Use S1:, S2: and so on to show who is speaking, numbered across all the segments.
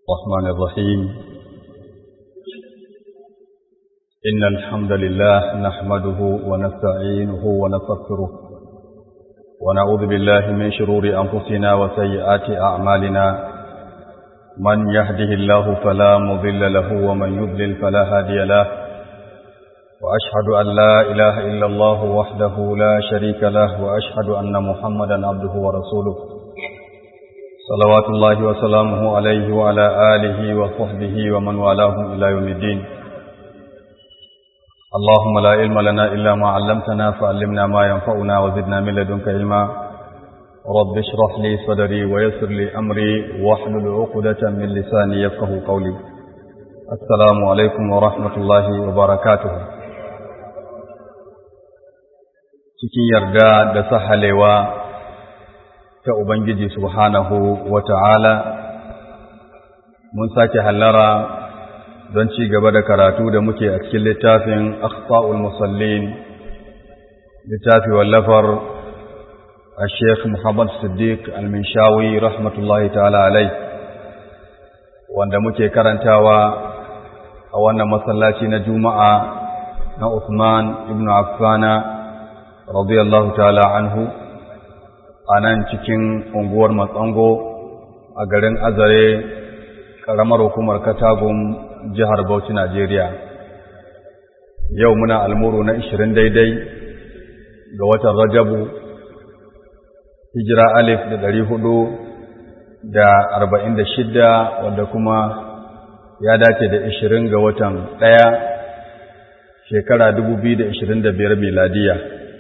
S1: الرحمن الرحيم إن الحمد لله نحمده ونستعينه ونستغفره ونعوذ بالله من شرور أنفسنا وسيئات أعمالنا من يهده الله فلا مضل له ومن يضلل فلا هادي له وأشهد أن لا إله إلا الله وحده لا شريك له وأشهد أن محمدا عبده ورسوله صلوات الله وسلامه عليه وعلى آله وصحبه ومن والاهم إلى يوم الدين اللهم لا علم لنا إلا ما علمتنا فعلمنا ما ينفعنا وزدنا من لدنك علما رب اشرح لي صدري ويسر لي أمري واحلل عقدة من لساني يفقه قولي السلام عليكم ورحمة الله وبركاته cikin yarda da sahalewa ta Ubangiji subhanahu wa ta'ala, mun sake hallara don ci gaba da karatu da muke a cikin littafin Akhfa'ul Musallin, littafi wallafar a Sheikh Muhammad Siddiq al-Minshawi rahmatullahi ta'ala alai, wanda muke karantawa a wannan masallaci na Juma'a na Usman ibn Affana radiyallahu ta'ala anhu. a nan cikin unguwar matsango a garin azare ƙaramar hukumar katagun jihar bauchi najeriya yau muna almuru na ishirin daidai ga watan rajabu hijira alif da ɗari hudu da arba'in da shidda wanda kuma ya dace da ishirin ga watan ɗaya shekara dubu biyu da ishirin da biyar miladiya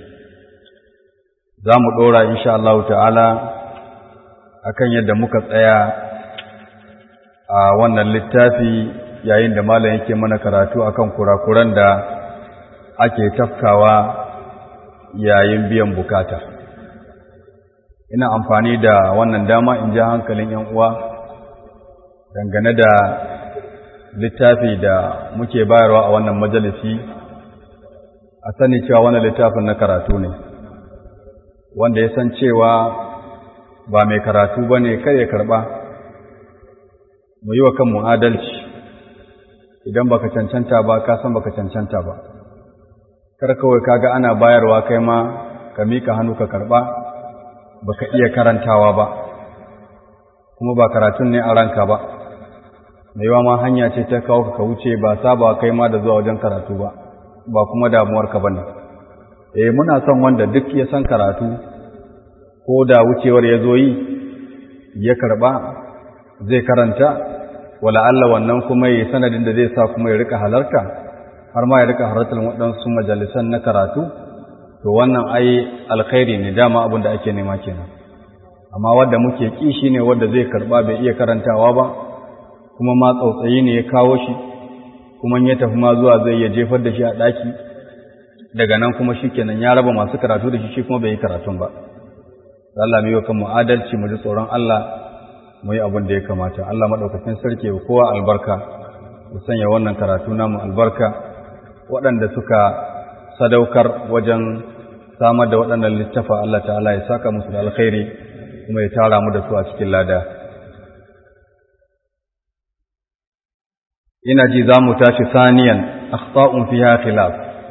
S1: za mu ɗora insha Allah ta'ala a kan yadda muka tsaya a wannan littafi yayin da malam yake mana karatu akan kurakuran da ake tafkawa yayin biyan bukata ina amfani da wannan dama in ji hankalin ‘yan uwa dangane da littafi da muke bayarwa a wannan majalisi a sani cewa wannan littafin na karatu ne wanda ya san cewa ba mai karatu ba ne kar ya karɓa mu yi wa kanmu adalci idan baka cancanta ba ka san baka cancanta ba kar kawai kaga ana bayarwa kai ma ka mika hannu ka karɓa baka iya karantawa ba kuma ba karatun ne a ranka ba mai ma hanya ce ta kawo ka wuce ba saba kai ma da zuwa wajen karatu ba ba kuma damuwarka ba ne eh muna son wanda duk ya san karatu ko da wucewar ya zo yi ya karba zai karanta wala Allah wannan kuma yi sanadin da zai sa kuma ya rika halarta har ma ya rika halartar waɗansu majalisan na karatu to wannan ai alkhairi ne dama abin da ake nema kenan amma wanda muke ki shine wanda zai karba bai iya karantawa ba kuma ma tsautsayi ne ya kawo shi kuma ya tafi ma zuwa zai ya jefar da shi a ɗaki daga nan kuma shi kenan ya raba masu karatu da shi shi kuma bai yi karatun ba Allah mai yi wa kanmu adalci mu ji tsoron Allah mu yi abin da ya kamata Allah maɗaukacin sarki wa kowa albarka ya sanya wannan karatu namu albarka waɗanda suka sadaukar wajen samar da waɗannan littafa Allah ta'ala ya saka musu da alkhairi kuma ya tara mu da su a cikin lada ina ji za mu tashi saniyan akhta'un fiha khilaf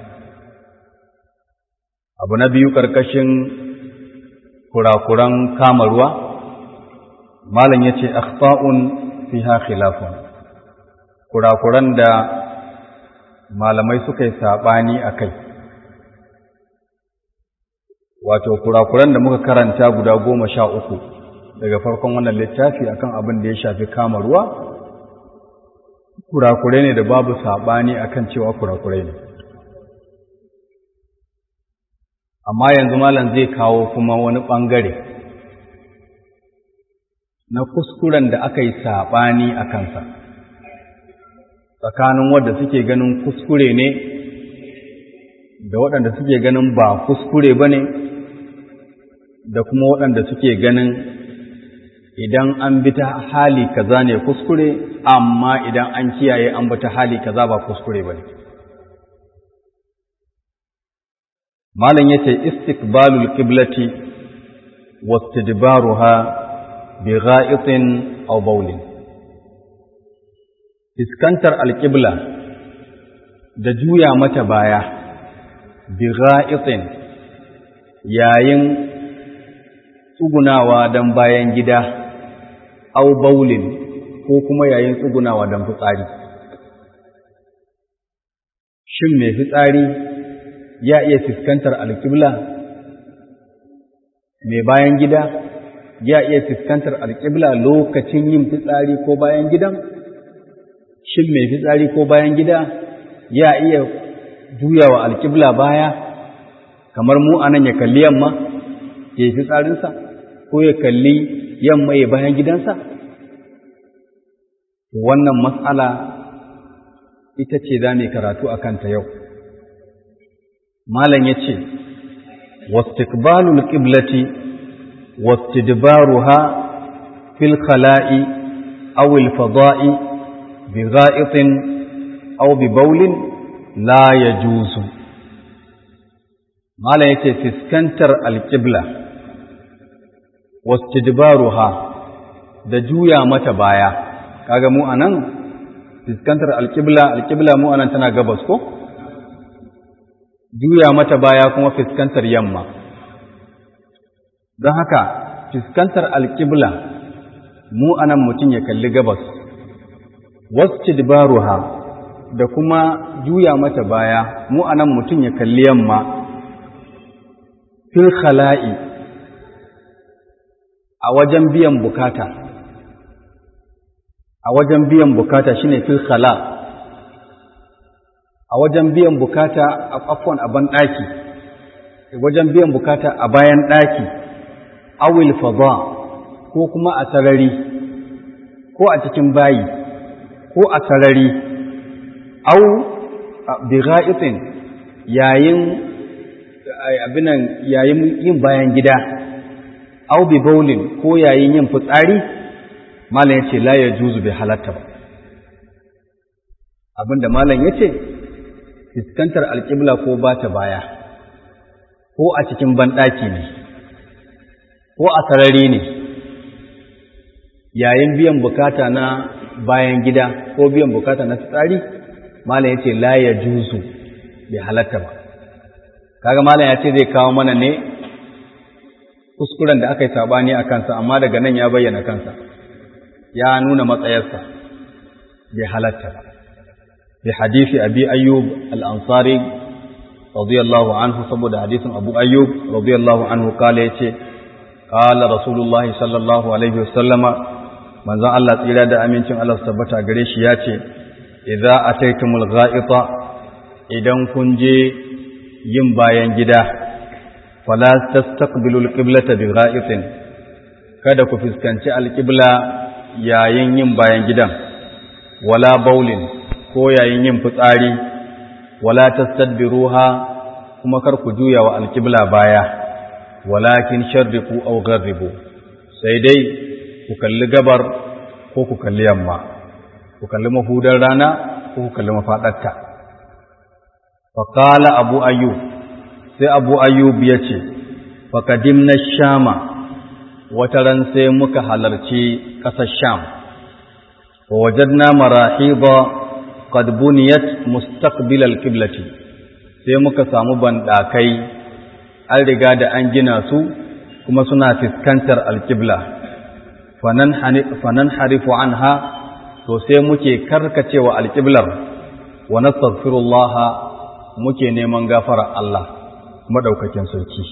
S1: abu na biyu ƙarƙashin kurakuran kama ruwa malam ya ce akhta'un fiha khilafun kurakuran da malamai suka yi saɓani a kai wato kurakuran da muka karanta guda goma sha uku daga farkon wannan littafi akan abin da ya shafi kama ruwa kurakurai ne da babu saɓani akan cewa kurakurai ne amma yanzu malam zai kawo kuma wani ɓangare na kuskuren da aka yi saɓani a kansa tsakanin wadda suke ganin kuskure ne da waɗanda suke ganin ba kuskure ba ne da kuma waɗanda suke ganin idan an bi ta hali kaza ne kuskure amma idan an kiyaye an bi ta hali kaza ba kuskure ba ne malam yace istiqbalul qiblati wastidbaruha bi gha'itin aw bawlin fiskantar alƙibla da juya mata baya bi ga'itin yayin tsugunawa don bayan gida au baulin ko kuma yayin tsugunawa don fitsari shin mai fitsari ya iya fiskantar alƙibla mai bayan gida ya iya fiskantar alƙibla lokacin yin fitsari ko bayan gidan shin mai fitsari ko bayan gida ya iya juyawa alƙibla baya kamar mu anan ya kalli yamma ya yi fitsarinsa ko ya kalli yamma ya bayan gidansa wannan matsala ita ce za mu karatu a kanta yau malam ya ce واستقبال القبلة واستدبارها في الخلاء أو الفضاء بغائط أو ببول لا يجوز ما لا يتسكنتر القبلة واستدبارها da juya mata baya kaga mu anan fiskantar alƙibla alƙibla mu anan tana gabas ko juya mata baya kuma fiskantar yamma don haka fiskantar alƙibla mu anan mutum ya kalli gabas wasu dibaruha da kuma juya mata baya mu anan mutum ya kalli yamma fil khala'i a wajen biyan bukata a wajen biyan bukata shine fil khala' a wajen biyan bukata a afwan a ban ɗaki wajen biyan bukata a bayan ɗaki awil fada ko kuma a sarari ko a cikin bayi ko a sarari au bi ga'itin yayin abinan yayin yin bayan gida au bi baulin ko yayin yin fitsari malam yace la yajuzu bi halatta ba abinda malam yace fiskantar alƙibla ko ba ta baya ko a cikin banɗaki ne ko a sarari ne yayin biyan bukata na bayan gida ko biyan bukata na tsari malam ya ce la ya juzu bai halatta ba kaga malam ya ce zai kawo mana ne kuskuren da aka yi sabani a kansa amma daga nan ya bayyana kansa ya nuna matsayarsa bai halatta ba بحديث أبي أيوب الأنصاري رضي الله عنه صبد حديث أبو أيوب رضي الله عنه قال يتي قال رسول الله صلى الله عليه وسلم من ذا الله تيرا دا أمينتم الله سبتا قريش ياتي إذا أتيتم الغائط إذن كنجي ينبا ينجدا فلا تستقبلوا القبلة بغائط kada ku fuskanci alƙibla yayin yin bayan gidan wala baulin ko yayin yin fitsari wala tastadbiruha kuma kar ku juya wa alqibla baya walakin sharriqu aw gharribu sai dai ku kalli gabar ko ku kalli yamma ku kalli mahudar rana ko ku kalli mafadarta fa qala abu ayyub sai abu ayyub yace fa kadimna shama wataran sai muka halarci ƙasar sham wa wajadna marahida qad buniyat mustaqbil al-qiblati sai muka samu bandakai an riga da an gina su kuma suna fiskantar al-qibla fanan fanan harifu anha to sai muke karkacewa al-qiblar wa nastaghfirullah muke neman gafara Allah madaukakin sarki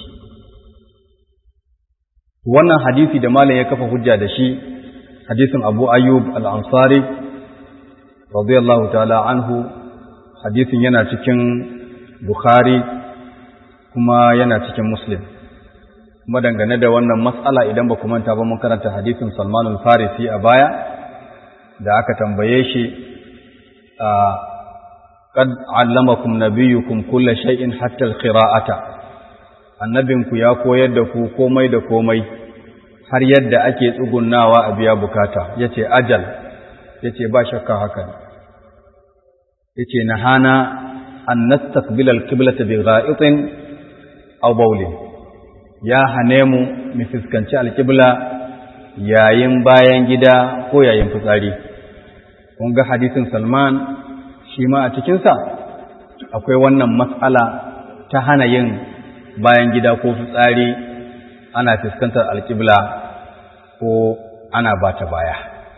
S1: wannan hadisi da malam ya kafa hujja da shi hadisin Abu Ayyub al-Ansari radiyallahu ta'ala anhu hadisin yana cikin Bukhari kuma yana cikin Muslim kuma dangane da wannan matsala idan ba ku manta ba mun karanta hadisin Salman al-Farisi a baya da aka tambaye shi a qad allamakum nabiyyukum kulla shay'in hatta al-qira'ata annabinku ya koyar da ku komai da komai har yadda ake tsugunnawa a biya bukata yace ajal yace ba shakka haka ne yace nahana an nastaqbil al-qiblata bi gha'itin aw bawlin ya hane mu mu fuskanci al-qibla yayin bayan gida ko yayin fitsari kun ga hadisin salman shi ma a cikinsa akwai wannan matsala ta hana yin bayan gida ko fitsari ana fuskantar alƙibla ko ana ba ta baya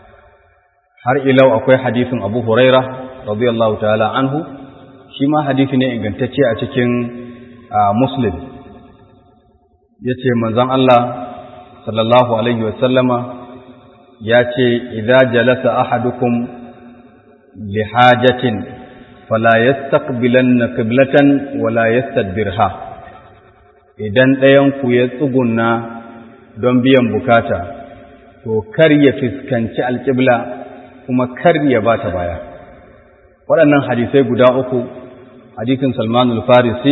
S1: har ilau akwai hadisin abu huraira radiyallahu ta'ala anhu shi ma hadisi ne ingantacce a cikin muslim ya ce manzon Allah sallallahu alaihi wasallama ya ce idza jalasa ahadukum li hajatin fala yastaqbilanna qiblatan wala yastadbirha idan ɗayan ku ya tsugunna don biyan bukata to kar ya fiskanci alƙibla kuma kar ya bata baya waɗannan hadisai guda uku hadisin Salman al-Farisi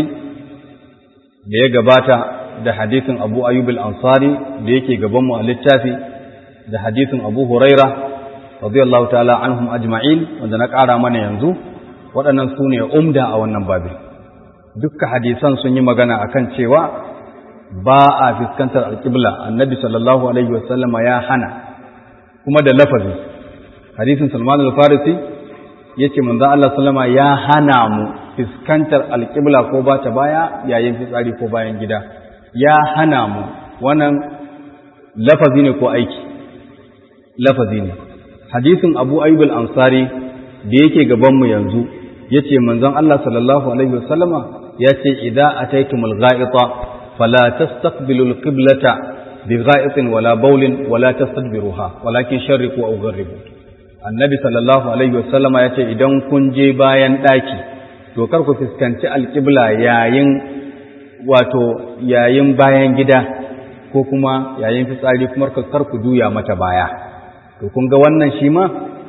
S1: da ya gabata da hadisin Abu Ayyub al-Ansari da yake gaban mu a littafi da hadisin Abu Huraira radiyallahu ta'ala anhum ajma'in wanda na ƙara mana yanzu waɗannan su ne umda a wannan babi dukkan hadisan sun yi magana akan cewa ba a fuskantar alƙibla annabi sallallahu alaihi wasallama ya hana kuma da lafazi hadisin Salman al-Farisi yace manzo Allah sallama ya hana mu fuskantar alƙibla ko ba ta baya yayin fitsari ko bayan gida ya hana mu wannan lafazi ne ko aiki lafazi ne hadisin Abu Ayyub al-Ansari da yake gaban mu yanzu yace manzon Allah sallallahu alaihi wasallama yace idza ataytumul gha'ita fala tastaqbilul qiblata bigha'itin wala bawlin wala tastadbiruha walakin sharriqu aw gharribu annabi sallallahu alaihi wasallama yace idan kun je bayan daki to kar ku fuskanci alqibla yayin wato yayin bayan gida ko kuma yayin fitsari kuma kar ku juya mata baya to kun ga wannan shi ma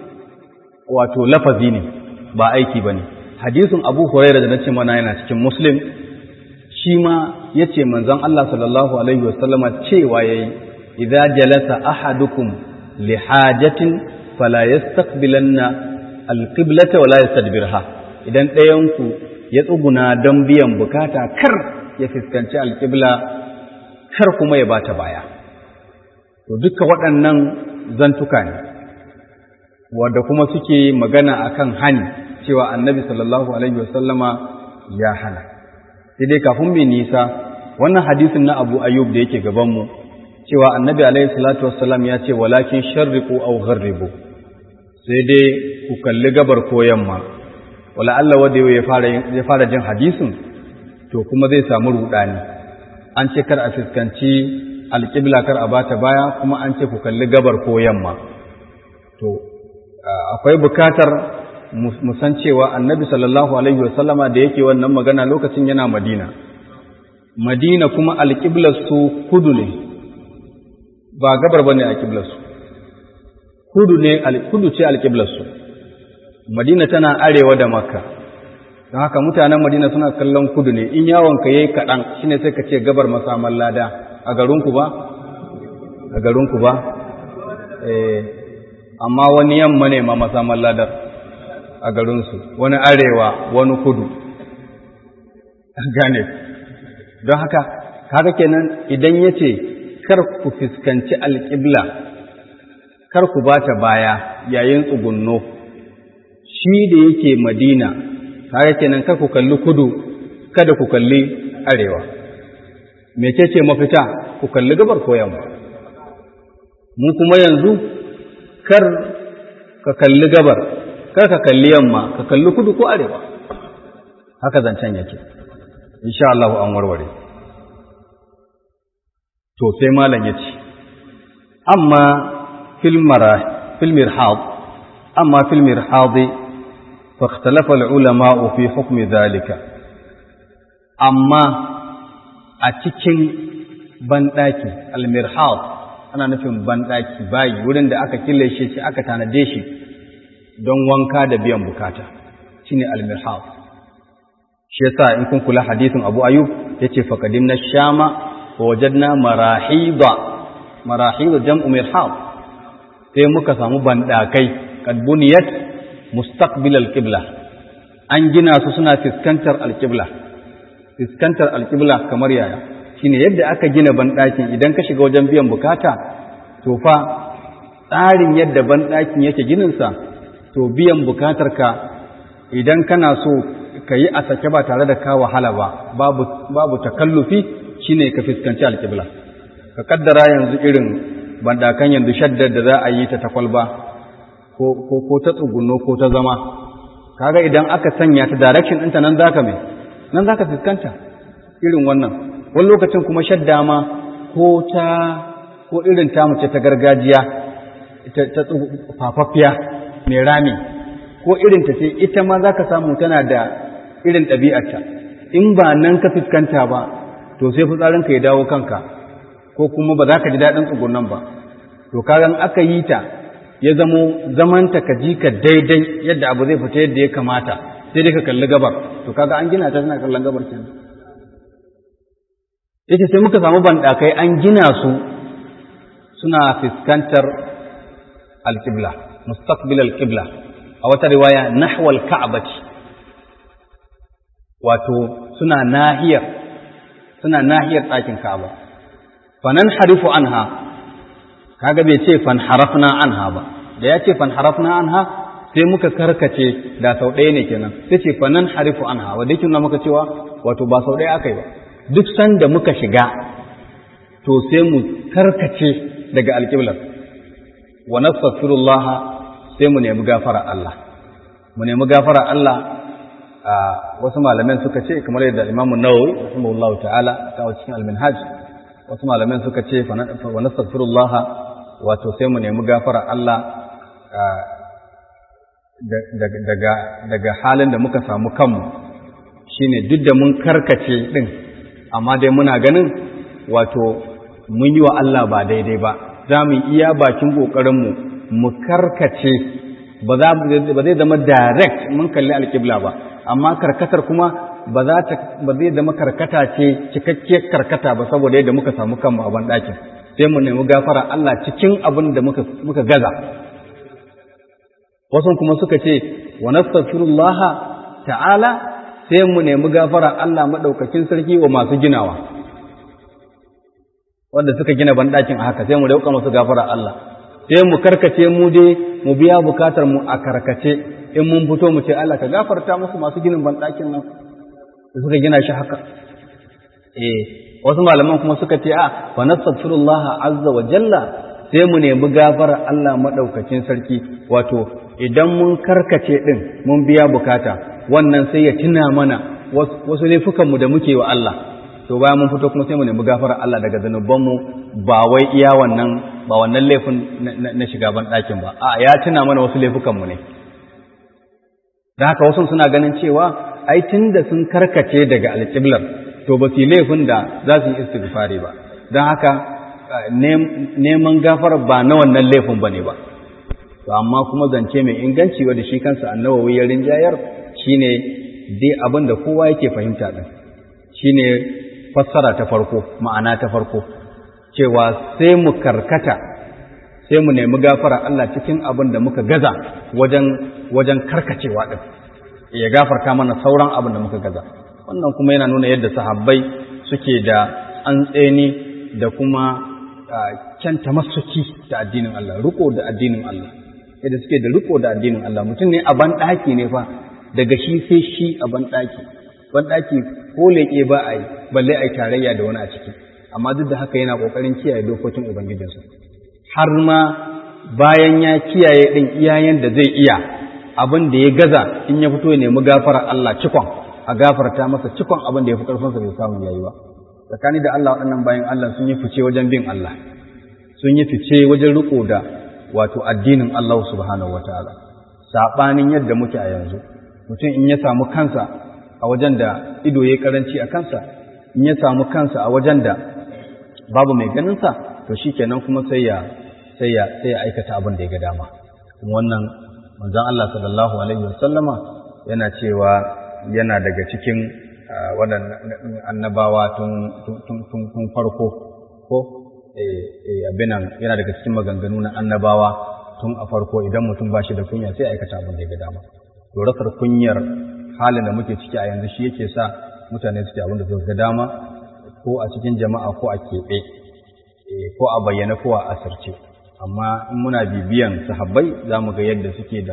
S1: wato lafazi ne ba aiki bane hadisin Abu Hurairah da nace mana yana cikin Muslim shi ma yace manzon Allah sallallahu alaihi wasallama cewa yayi idza jalasa ahadukum li hajatin fala yastaqbilanna alqiblata wala yastadbirha idan ɗayan ku ya tsuguna don biyan bukata kar ya fuskanci alqibla kar kuma ya bata baya to duka waɗannan zantuka ne wanda kuma suke magana akan hani cewa annabi sallallahu alaihi wasallama ya hana sai dai kafin mai nisa wannan hadisin na Abu Ayyub da yake gaban mu cewa annabi alaihi salatu wassalam ya ce walakin sharriqu aw gharribu sai dai ku kalli gabar ko yamma wala Allah wanda ya fara ya fara jin hadisin to kuma zai samu rudani an ce kar a fuskanci alƙibla kar a bata baya kuma an ce ku kalli gabar ko yamma to akwai bukatar mu san cewa annabi sallallahu alaihi wasallama da yake wannan magana lokacin yana madina madina kuma alƙiblar su kudu ne ba gabar bane alƙiblar su kudu ne kudu ce alƙiblar su madina tana arewa da makka don haka mutanen madina suna kallon kudu ne in yawon ka yayi kaɗan shine sai ka ce gabar masaman lada a garinku ba a garinku ba eh amma wani yamma ne ma masaman ladar a garinsu wani arewa wani kudu gane don haka haka kenan idan ya ce kar ku fuskanci alƙibla kar ku bata baya yayin tsugunno shi da yake madina haka kenan kar ku kalli kudu kada ku kalli arewa mecece mafita ku kalli gabar ko yamma mu kuma yanzu kar ka kalli gabar kar ka kalli yamma ka kalli kudu ko arewa haka zancen yake insha Allah an warware to sai malam yace amma fil marah fil mirhad amma fil mirhad fa ikhtalafa al ulama fi hukm dhalika amma a cikin banɗaki al mirhad ana nufin banɗaki bayi wurin da aka killace shi aka tanade shi don wanka da biyan bukata shine al-mirhab shi yasa in kun kula hadisin Abu Ayyub yace faqadimna shama wa wajadna marahida marahida jam'u mirhab sai muka samu bandakai kad buniyat mustaqbil al-qibla an gina su suna fiskantar al-qibla fiskantar al-qibla kamar yaya shine yadda aka gina bandakin idan ka shiga wajen biyan bukata to fa tsarin yadda bandakin yake ginin sa to biyan bukatarka idan kana so ka yi a sake ba tare da ka wahala ba babu babu takallufi shine ka fuskanci alƙibla ka kaddara yanzu irin bandakan yanzu shaddar da za a yi ta takwalba ko ko ko ta tsugunno ko ta zama kaga idan aka sanya ta direction ɗinta nan zaka mai nan zaka fuskanta irin wannan wani lokacin kuma shadda ma ko ta ko irin ta mace ta gargajiya ta fafaffiya mai rami ko irin ta ce ita ma zaka samu tana da irin ɗabi'arta in ba nan ka fuskanta ba to sai fitsarinka ya dawo kanka ko kuma ba za ka ji daɗin tsugunan ba to kagan aka yi ta ya zamo zamanta ka ji ka daidai yadda abu zai fita yadda ya kamata sai dai ka kalli gabar to kaga an gina ta tana kallon gabar kenan yace sai muka samu banɗakai an gina su suna fuskantar alƙibla mustaqbil alƙibla a wata riwaya nahwal ka'bati wato suna nahiyar suna nahiyar ɗakin ka'aba fanan harifu anha kaga bai ce fan harafna anha ba da ya ce fan harafna anha sai muka karkace da sau ɗaya ne kenan sai ce fanan harifu anha wanda yake nuna maka cewa wato ba sau ɗaya aka yi ba duk sanda muka shiga to sai mu karkace daga alƙiblar wa nastaghfirullah sai mu nemi gafara Allah mu nemi gafara Allah a wasu malaman suka ce kamar yadda Imam Nawawi rahimahullah ta'ala ta cikin al-Minhaj wasu malaman suka ce wa nastaghfirullah wato sai mu nemi gafara Allah daga daga halin da muka samu kanmu shine duk da mun karkace din amma dai muna ganin wato mun yi wa Allah ba daidai ba za mu iya bakin ƙoƙarinmu mu karkace ba zai zama direct mun kalli alƙibla ba amma karkatar kuma ba zai zama karkata ce cikakkiyar karkata ba saboda yadda muka samu kanmu a banɗakin sai mu nemi gafara Allah cikin abin da muka gaza wasu kuma suka ce wa nastaghfirullah ta'ala sai mu nemi gafara Allah maɗaukakin sarki wa masu ginawa wanda suka gina banɗakin a haka sai mu dauka masu gafara Allah sai mu karkace mu dai mu biya bukatar mu a karkace in mun fito mu ce Allah ka gafarta musu masu ginin banɗakin nan da suka gina shi haka eh wasu malaman kuma suka ce a fa nastaghfirullah azza wa jalla sai mu nemi gafara Allah maɗaukakin sarki wato idan mun karkace din mun biya bukata wannan sai ya tuna mana wasu laifukanmu da muke wa Allah to bayan mun fito kuma sai mu nemi gafara Allah daga zanubanmu ba wai iya wannan ba wannan laifin na shiga ban ɗakin ba a ya tuna mana wasu laifukanmu ne da haka wasu suna ganin cewa ai da sun karkace daga alƙiblar to ba su yi laifin da za su yi istighfari ba don haka neman gafara ba na wannan laifin ba ne ba to amma kuma zance mai inganci wanda shi kansa annawawi ya rinjayar shine dai abin da kowa yake fahimta din shine fassara ta farko ma'ana ta farko cewa sai mu karkata sai mu nemi gafara Allah cikin abin da muka gaza wajen wajen karkacewa din ya gafarta mana sauran abin da muka gaza wannan kuma yana nuna yadda sahabbai suke da antseni da kuma kyan tamassuki da addinin Allah riko da addinin Allah yadda suke da riko da addinin Allah mutum ne a ban ɗaki ne fa daga shi sai shi a ban ɗaki ban ɗaki ko leƙe ba a yi balle a yi tarayya da wani a ciki amma duk da haka yana ƙoƙarin kiyaye dokokin ubangijinsa har ma bayan ya kiyaye ɗin iyayen da zai iya abin da ya gaza in ya fito ya nemi gafara Allah cikon a gafarta masa cikon abin da ya fi ƙarfinsa bai samu yayi ba tsakani da Allah waɗannan bayan Allah sun yi fice wajen bin Allah sun yi fice wajen riko da wato addinin Allah subhanahu wataala saɓanin yadda muke a yanzu mutum in ya samu kansa a wajen da ido ya karanci a kansa in ya samu kansa a wajen da babu mai ganinsa to shi kenan kuma sai ya sai ya sai ya aikata abin da ya ga dama kuma wannan manzon Allah sallallahu alaihi wasallama yana cewa yana daga cikin waɗannan annabawa tun tun tun farko ko eh abinan yana daga cikin maganganu na annabawa tun a farko idan mutum ba shi da kunya sai aikata abin da ya ga dama to rasar kunyar halin da muke ciki a yanzu shi yake sa mutane suke abin da suka ga dama ko a cikin jama'a ko a keɓe ko a bayyana ko a asirce amma in muna bibiyan sahabbai za mu ga yadda suke da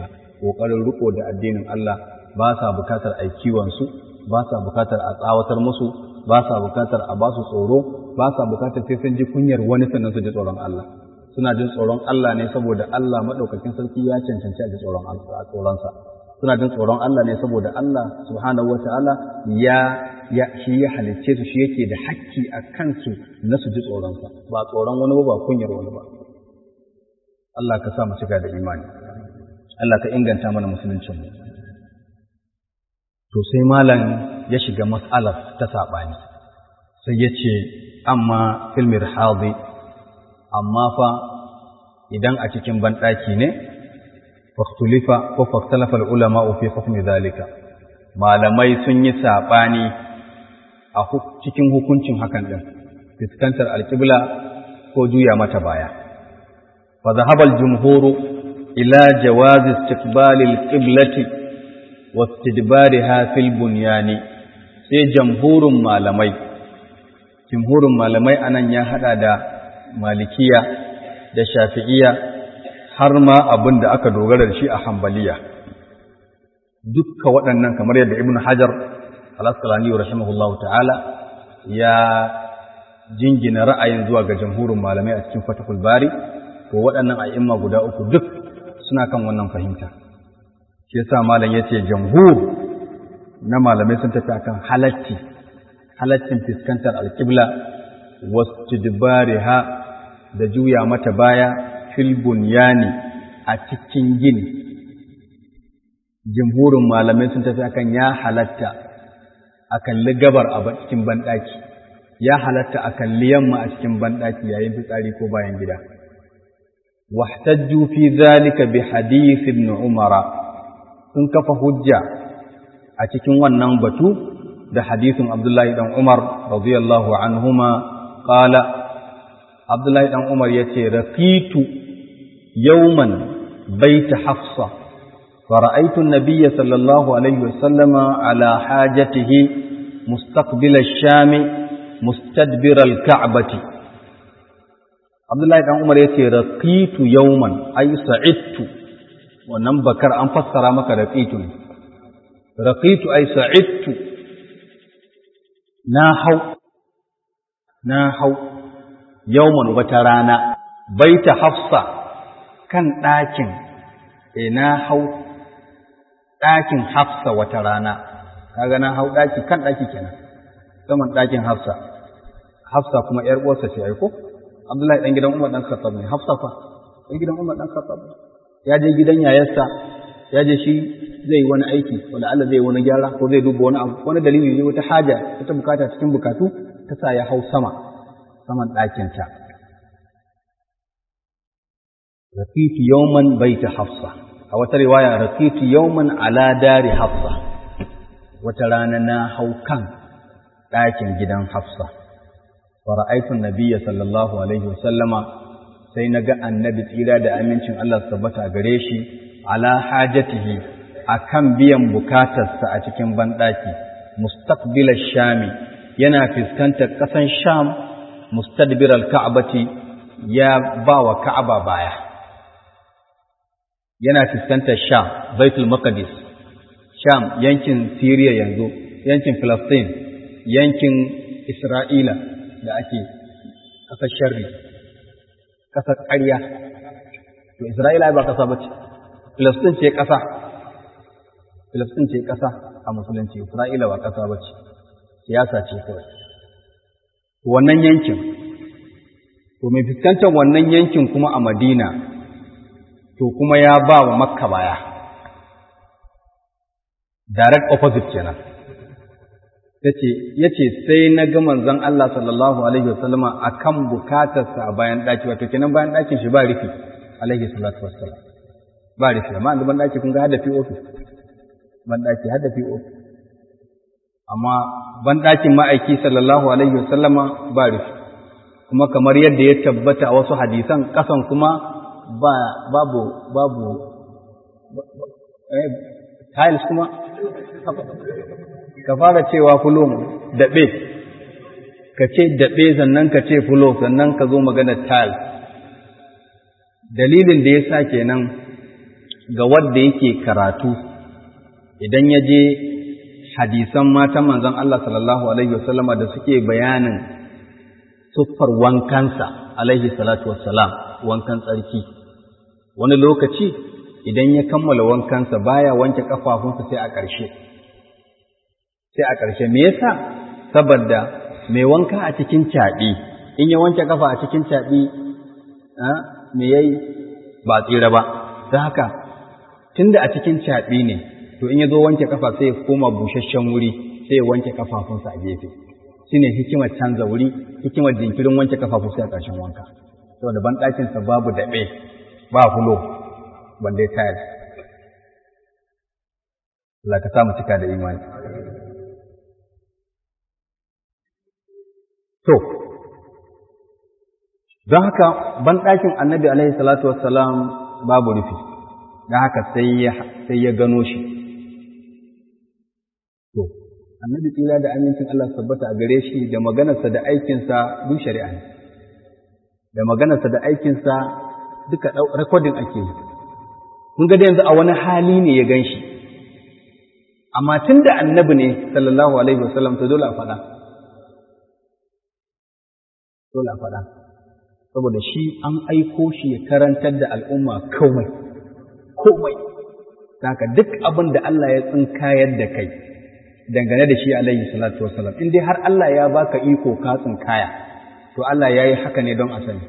S1: ƙoƙarin riko da addinin Allah ba sa bukatar a kiwonsu ba sa bukatar a tsawatar musu ba sa bukatar a ba su tsoro ba sa bukatar sai sun ji kunyar wani sannan su ji tsoron Allah suna jin tsoron Allah ne saboda Allah maɗaukakin sarki ya cancanci a ji tsoron tsoronsa suna jin tsoron Allah ne saboda Allah subhanahu wa ta'ala ya ya shi ya halicce su shi yake da hakki a kansu na su ji tsoronsa ba tsoron wani ba kunyar wani ba Allah ka sa mu cika da imani Allah ka inganta mana musuluncin mu to sai malam ya shiga mas'alar ta sabani sai ya ce amma fil mirhadi amma fa idan a cikin banɗaki ne faktulifa ko faktalafa ulama fi hukmi zalika malamai sun yi saɓani a cikin hukuncin hakan ɗin fuskantar alƙibla ko juya mata baya fa zahabal jumhuru ila jawazi istiqbalil qiblati wa istidbariha fil bunyani sai jamhurin malamai jumhurin malamai anan ya hada da malikiya da shafi'iya har ma abin da aka dogara da shi a hambaliya dukka waɗannan kamar yadda ibn hajar al-asqalani rahimahullahu ta'ala ya jingina ra'ayin zuwa ga jamhurin malamai a cikin fatahul bari to waɗannan a'imma guda uku duk suna kan wannan fahimta shi yasa malam yace jamhur na malamai sun tafi akan halatti halattin fiskantar alqibla wastidbariha da juya mata baya fil bunyani a cikin gini jimhurin malamai sun tafi akan ya halatta a kalli gabar a cikin banɗaki ya halatta a kalli yamma a cikin banɗaki yayin fitsari ko bayan gida wahtajju fi zalika bi hadith ibn umara sun kafa hujja a cikin wannan batu da hadisin abdullahi dan umar radiyallahu anhuma qala abdullahi dan umar yace raqitu yawman baita hafsa فرأيت النبي صلى الله عليه وسلم على حاجته مستقبل الشام مستدبر الكعبة عبد الله بن عمر yace raqitu yawman ay sa'idtu wannan bakar an fassara maka raqitu ne raqitu ay sa'idtu na hau na hau yawman wata rana baita hafsa kan ɗakin e na hau ɗakin hafsa wata rana kaga na hau ɗaki kan ɗaki kenan saman ɗakin hafsa hafsa kuma ƴar uwarsa ce ai ko abdullahi dan gidan umar dan khattab ne hafsa fa dan gidan umar dan khattab ya je gidan yayarsa ya je shi zai wani aiki wanda Allah zai wani gyara ko zai duba wani abu wani dalili ne wata haja wata bukata cikin bukatu ta sa ya hau sama saman ɗakin ta rafitu yawman baita hafsa a wata riwaya rafitu yawman ala dari hafsa wata rana na hau kan ɗakin gidan hafsa wa ra'aytu nabiyya sallallahu alaihi wasallama sai naga annabi tsira da amincin Allah tabbata gare shi ala hajatihi akan biyan bukatarsa a cikin banɗaki mustaqbilal shami yana fuskantar ƙasan sham mustadbiral ka'bati ya ba wa ka'aba baya yana fuskantar Sham, Baitul Maqdis, Sham yankin Syria yanzu, yankin Palestine, yankin Isra'ila da ake ƙasar sharri, ƙasar ƙarya. To Isra'ila ba ƙasa ba ce, Palestine ce ƙasa, Palestine ce ƙasa a musulunci, Isra'ila ba ƙasa ba ce, siyasa ce kawai. Wannan yankin, to mai fuskantar wannan yankin kuma a Madina to kuma ya ba wa makka baya direct opposite kenan ya ce sai na ga manzon Allah sallallahu alaihi wasallama a kan bukatarsa a bayan ɗaki wato kenan bayan ɗakin shi ba rufi alaihi salatu wassalam ba rufi amma da ban ɗaki kun ga hada POP ban ɗaki hada POP amma ban ɗakin ma'aiki sallallahu alaihi wasallama ba rufi kuma kamar yadda ya tabbata a wasu hadisan ƙasan kuma ba babu babu eh, tiles kuma ka fara cewa fulon daɓe ka ce daɓe sannan ka ce fulo sannan ka zo maganar tiles dalilin da ya sa kenan ga wanda yake karatu idan ya je hadisan matan manzon Allah sallallahu alaihi wasallama da suke bayanin siffar wankansa alaihi salatu wassalam wankan tsarki wani lokaci idan ya kammala wankansa baya wanke kafafunsa sai a ƙarshe sai a ƙarshe me yasa saboda mai wanka a cikin caɓi in ya wanke kafa a cikin caɓi me yayi ba tsira ba don haka tunda a cikin caɓi ne to in ya zo wanke kafa sai ya koma busasshen wuri sai ya wanke kafafunsa a gefe shine hikimar canza wuri hikimar jinkirin wanke kafafu sai a ƙarshen wanka saboda ban ɗakinsa babu daɓe ba fulo balle tayar Allah ka samu cika da imani to don haka ban ɗakin annabi alaihi salatu wassalam babu rufi don haka sai ya gano shi to annabi tsira da amincin Allah tabbata a gare shi da maganarsa da aikinsa duk shari'a ne da maganarsa da aikinsa duka rekodin ake yi kun ga da yanzu a wani hali ne ya gan shi amma tun da annabi ne sallallahu alaihi wasallam ta dole a faɗa dole a faɗa saboda shi an aiko shi ya karantar da al'umma komai komai haka duk abin da Allah ya tsinkayar da kai dangane da shi alaihi salatu wasallam in dai har Allah ya baka iko ka tsinkaya to Allah ya yi haka ne don a sani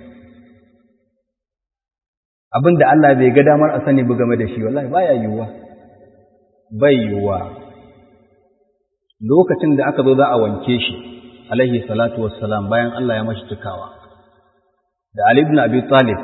S1: abin da Allah bai ga damar a sani ba game da shi wallahi baya yiwuwa bai yiwuwa lokacin da aka zo za a wanke shi alaihi salatu wassalam bayan Allah ya mashi cikawa da Ali ibn Abi Talib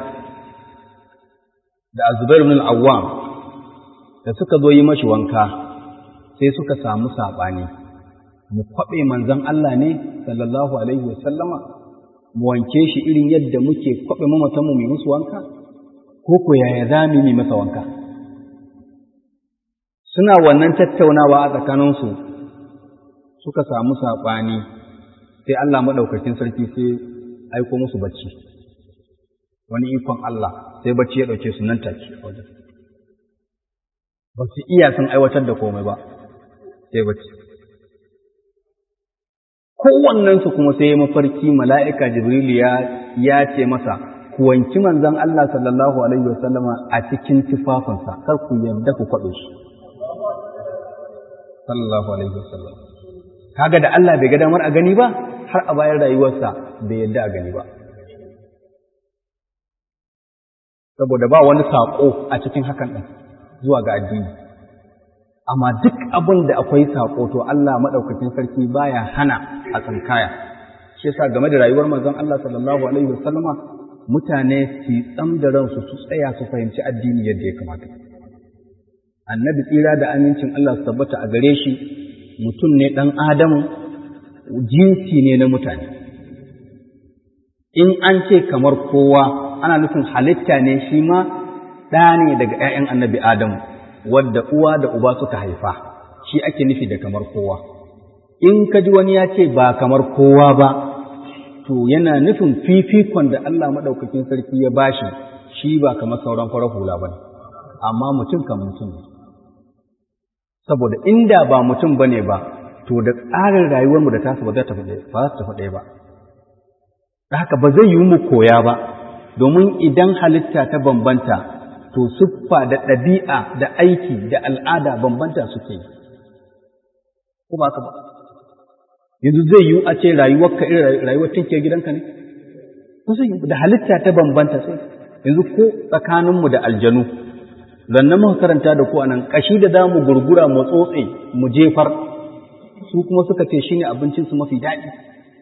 S1: da Zubair ibn al-Awwam da suka zo yi mashi wanka sai suka samu sabani mu kwabe manzon Allah ne sallallahu alaihi wasallama mu wanke shi irin yadda muke kwabe mamatan mu mai musu wanka ko ko yaya zamu yi masa wanka suna wannan tattaunawa a tsakaninsu suka samu saɓani sai Allah maɗaukakin sarki sai aiko musu bacci wani ikon Allah sai bacci ya ɗauke su nan take wajen ba su iya sun aiwatar da komai ba sai bacci kowannensu kuma sai mafarki mala'ika jibrilu ya ce masa ku wanki manzon Allah sallallahu alaihi wasallama a cikin tufafinsa kar ku yarda ku kwaɓe shi sallallahu alaihi wasallam kaga da Allah bai ga damar a gani ba har a bayan rayuwarsa bai yadda a gani ba saboda ba wani saƙo a cikin hakan ɗin zuwa ga addini amma duk abin da akwai saƙo to Allah maɗaukakin sarki baya hana a tsinkaya shi yasa game da rayuwar manzon Allah sallallahu alaihi wasallama mutane su tsam da ransu su tsaya su fahimci addini yadda ya kamata annabi tsira da amincin Allah su tabbata a gare shi mutum ne ɗan adamu jinsi ne na mutane in an ce kamar kowa ana nufin halitta ne shi ma ɗa ne daga ‘ya'yan annabi adamu wadda uwa da uba suka haifa shi ake nufi da kamar kowa in ka ji wani ya ce ba kamar kowa ba to yana nufin fifikon da Allah maɗaukakin sarki ya bashi shi ba kamar sauran farar hula ba amma mutum kan mutum ne saboda inda ba mutum ba ne ba to da tsarin rayuwarmu da tasu ba za ta tafi ɗaya ba da haka ba zai yi mu koya ba domin idan halitta ta bambanta to siffa da ɗabi'a da aiki da al'ada bambanta suke yi ko ba ka ba yanzu zai yi a ce rayuwarka irin rayuwar tinke gidanka ne ko zai da halitta ta bambanta sai yanzu ko tsakaninmu da aljanu zannan muka karanta da ku anan kashi da za mu gurgura mu tsotse mu jefar su kuma suka ce shine abincin su mafi daɗi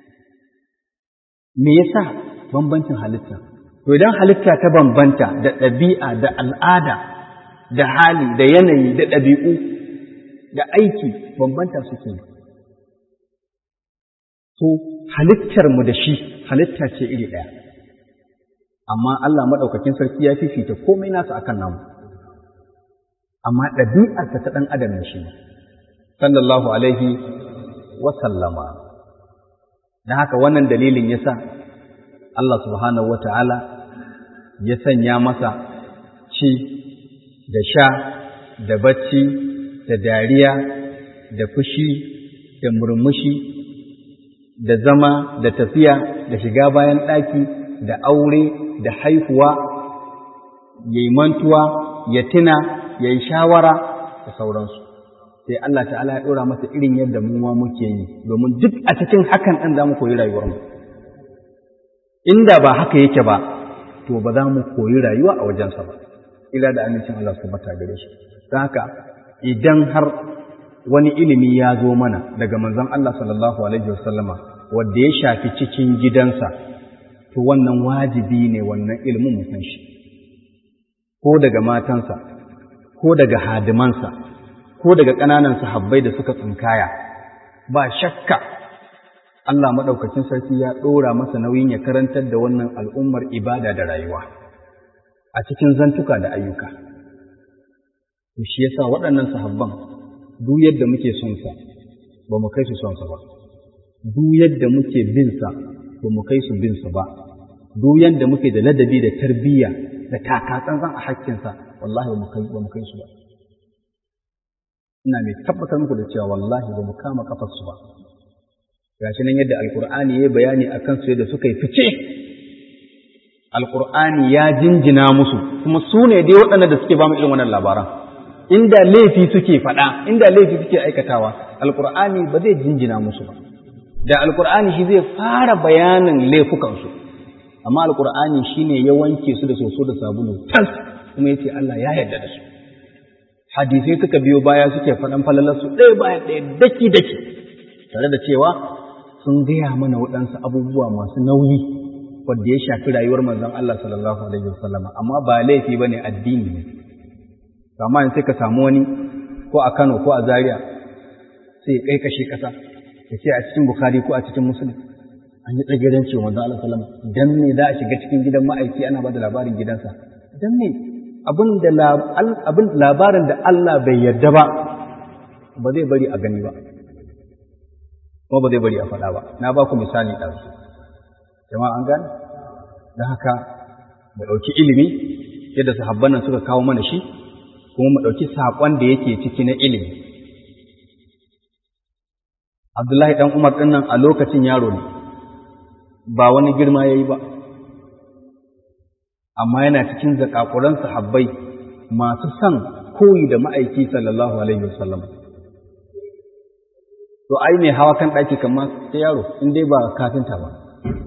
S1: me yasa bambancin halitta to idan halitta ta bambanta da ɗabi'a da al'ada da hali da yanayi da ɗabi'u da aiki bambanta suke to halittar mu da shi halitta ce iri ɗaya amma Allah maɗaukakin sarki ya fifita komai nasa akan namu amma ɗabi'arsa ta ɗan adam ne shi sallallahu alaihi wa sallama don haka wannan dalilin ya sa Allah subhanahu wa ta'ala ya sanya masa ci da sha da bacci da dariya da fushi da murmushi da zama da tafiya da shiga bayan ɗaki da aure da haihuwa ya yi mantuwa ya tuna ya yi shawara da sauransu sai Allah ta'ala ya ɗora masa irin yadda mu ma muke yi domin duk a cikin hakan ɗin za mu koyi rayuwarmu inda ba haka yake ba to ba za mu koyi rayuwa a wajensa ba ila da amincin Allah su bata gare shi don haka idan har wani ilimi ya zo mana daga manzon Allah sallallahu alaihi wasallama wanda ya shafi cikin gidansa to wannan wajibi ne wannan ilimin mu san shi ko daga matansa ko daga hadimansa ko daga ƙananan sahabbai da suka tsinkaya ba shakka Allah maɗaukacin sarki ya ɗora masa nauyin ya karantar da wannan al'ummar ibada da rayuwa a cikin zantuka da ayyuka. To shi yasa waɗannan sahabban duk yadda muke son sa ba mu kai su son sa ba. Duk yadda muke bin sa ba mu kai su bin sa ba. Duk yadda muke da ladabi da tarbiyya da takatsantsan a hakkinsa wallahi ba mu kai ba mu kai su ba. Ina mai tabbatar muku da cewa wallahi ba mu kama kafar su ba. gashi nan yadda alkur'ani ya bayani a kansu yadda suka yi fice alkur'ani ya jinjina musu kuma su ne dai waɗanda da suke ba mu irin wannan labaran inda laifi suke faɗa inda laifi suke aikatawa alkur'ani ba zai jinjina musu ba da alkur'ani shi zai fara bayanin laifukansu amma alkur'ani shine ya wanke su da soso da sabulu tas kuma yace Allah ya yarda da su hadisai suka biyo baya suke faɗan falalarsu ɗaya bayan ɗaya daki daki tare da cewa sun gaya mana waɗansu abubuwa masu nauyi wadda ya shafi rayuwar manzon Allah sallallahu alaihi wasallam amma ba laifi bane addini ne amma sai ka samu wani ko a Kano ko a Zaria sai ya kai kashe kasa ya ce a cikin Bukhari ko a cikin Muslim an yi tsagiran cewa manzon Allah sallallahu alaihi wasallam dan me za a shiga cikin gidan ma'aiki ana ba da labarin gidansa dan me abin da abin labarin da Allah bai yarda ba ba zai bari a gani ba kuma ba zai bari a faɗa ba na ba ku misali ɗansu jama'a an gane don haka mu ɗauki ilimi yadda sahabban nan suka kawo mana shi kuma mu ɗauki saƙon da yake ciki na ilimi abdullahi ɗan umar ɗin nan a lokacin yaro ne ba wani girma ya yi ba amma yana cikin zakakuran sahabbai masu son koyi da ma'aiki sallallahu alaihi wasallam to ai mai hawa kan ɗaki kamar sai yaro in dai ba kafinta ba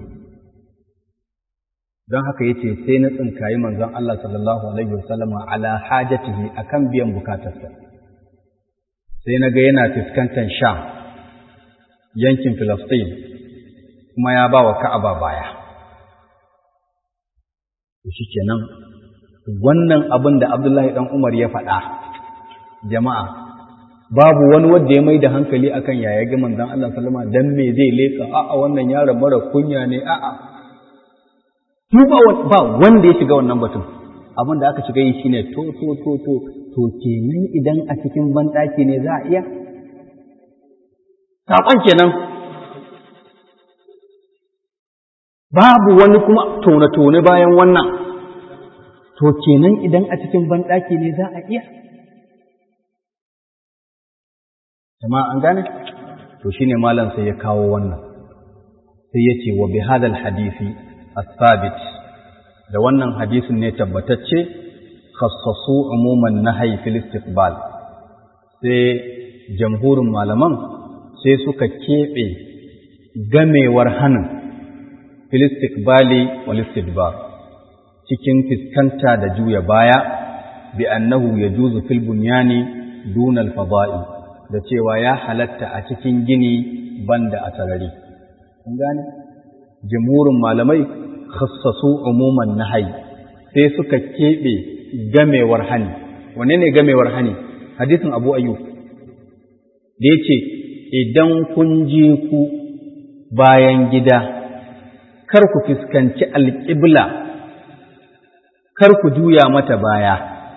S1: don haka yace sai na tsinkayi manzon Allah sallallahu alaihi wasallama ala hajatihi akan biyan bukatarsa sai na ga yana fuskantar Sham yankin Filistin kuma ya ba wa Ka'aba baya shi kenan wannan abin da Abdullahi dan Umar ya faɗa jama'a babu wani wanda ya mai da hankali akan yaya ga manzon Allah sallama dan me zai leka a'a wannan yaron mara kunya ne a'a mu ba ba wanda ya shiga wannan batun abin da aka shiga yi shine to to to to to kenan idan a cikin banɗaki ne za a iya saƙon kenan babu wani kuma tone-tone bayan wannan to kenan idan a cikin banɗaki ne za a iya jama'a an gane to shine malam sai ya kawo wannan sai ya ce wa bi hadal hadisi as-sabit da wannan hadisin ne tabbatacce khassasu umuman nahyi fil istiqbal sai jamhurin malaman sai suka keɓe gamewar hanin fil istiqbali wal istidbar cikin fiskanta da juya baya bi annahu yajuzu fil bunyani duna al-fada'i da cewa ya halatta a cikin gini banda a sarari. Kun gane? Jamhurin malamai khassasu umuman nahai sai suka keɓe gamewar hani. Wane ne gamewar hani? Hadisin Abu Ayyub. Da ya ce, Idan kun je ku bayan gida, kar ku fuskanci alƙibla, kar ku juya mata baya.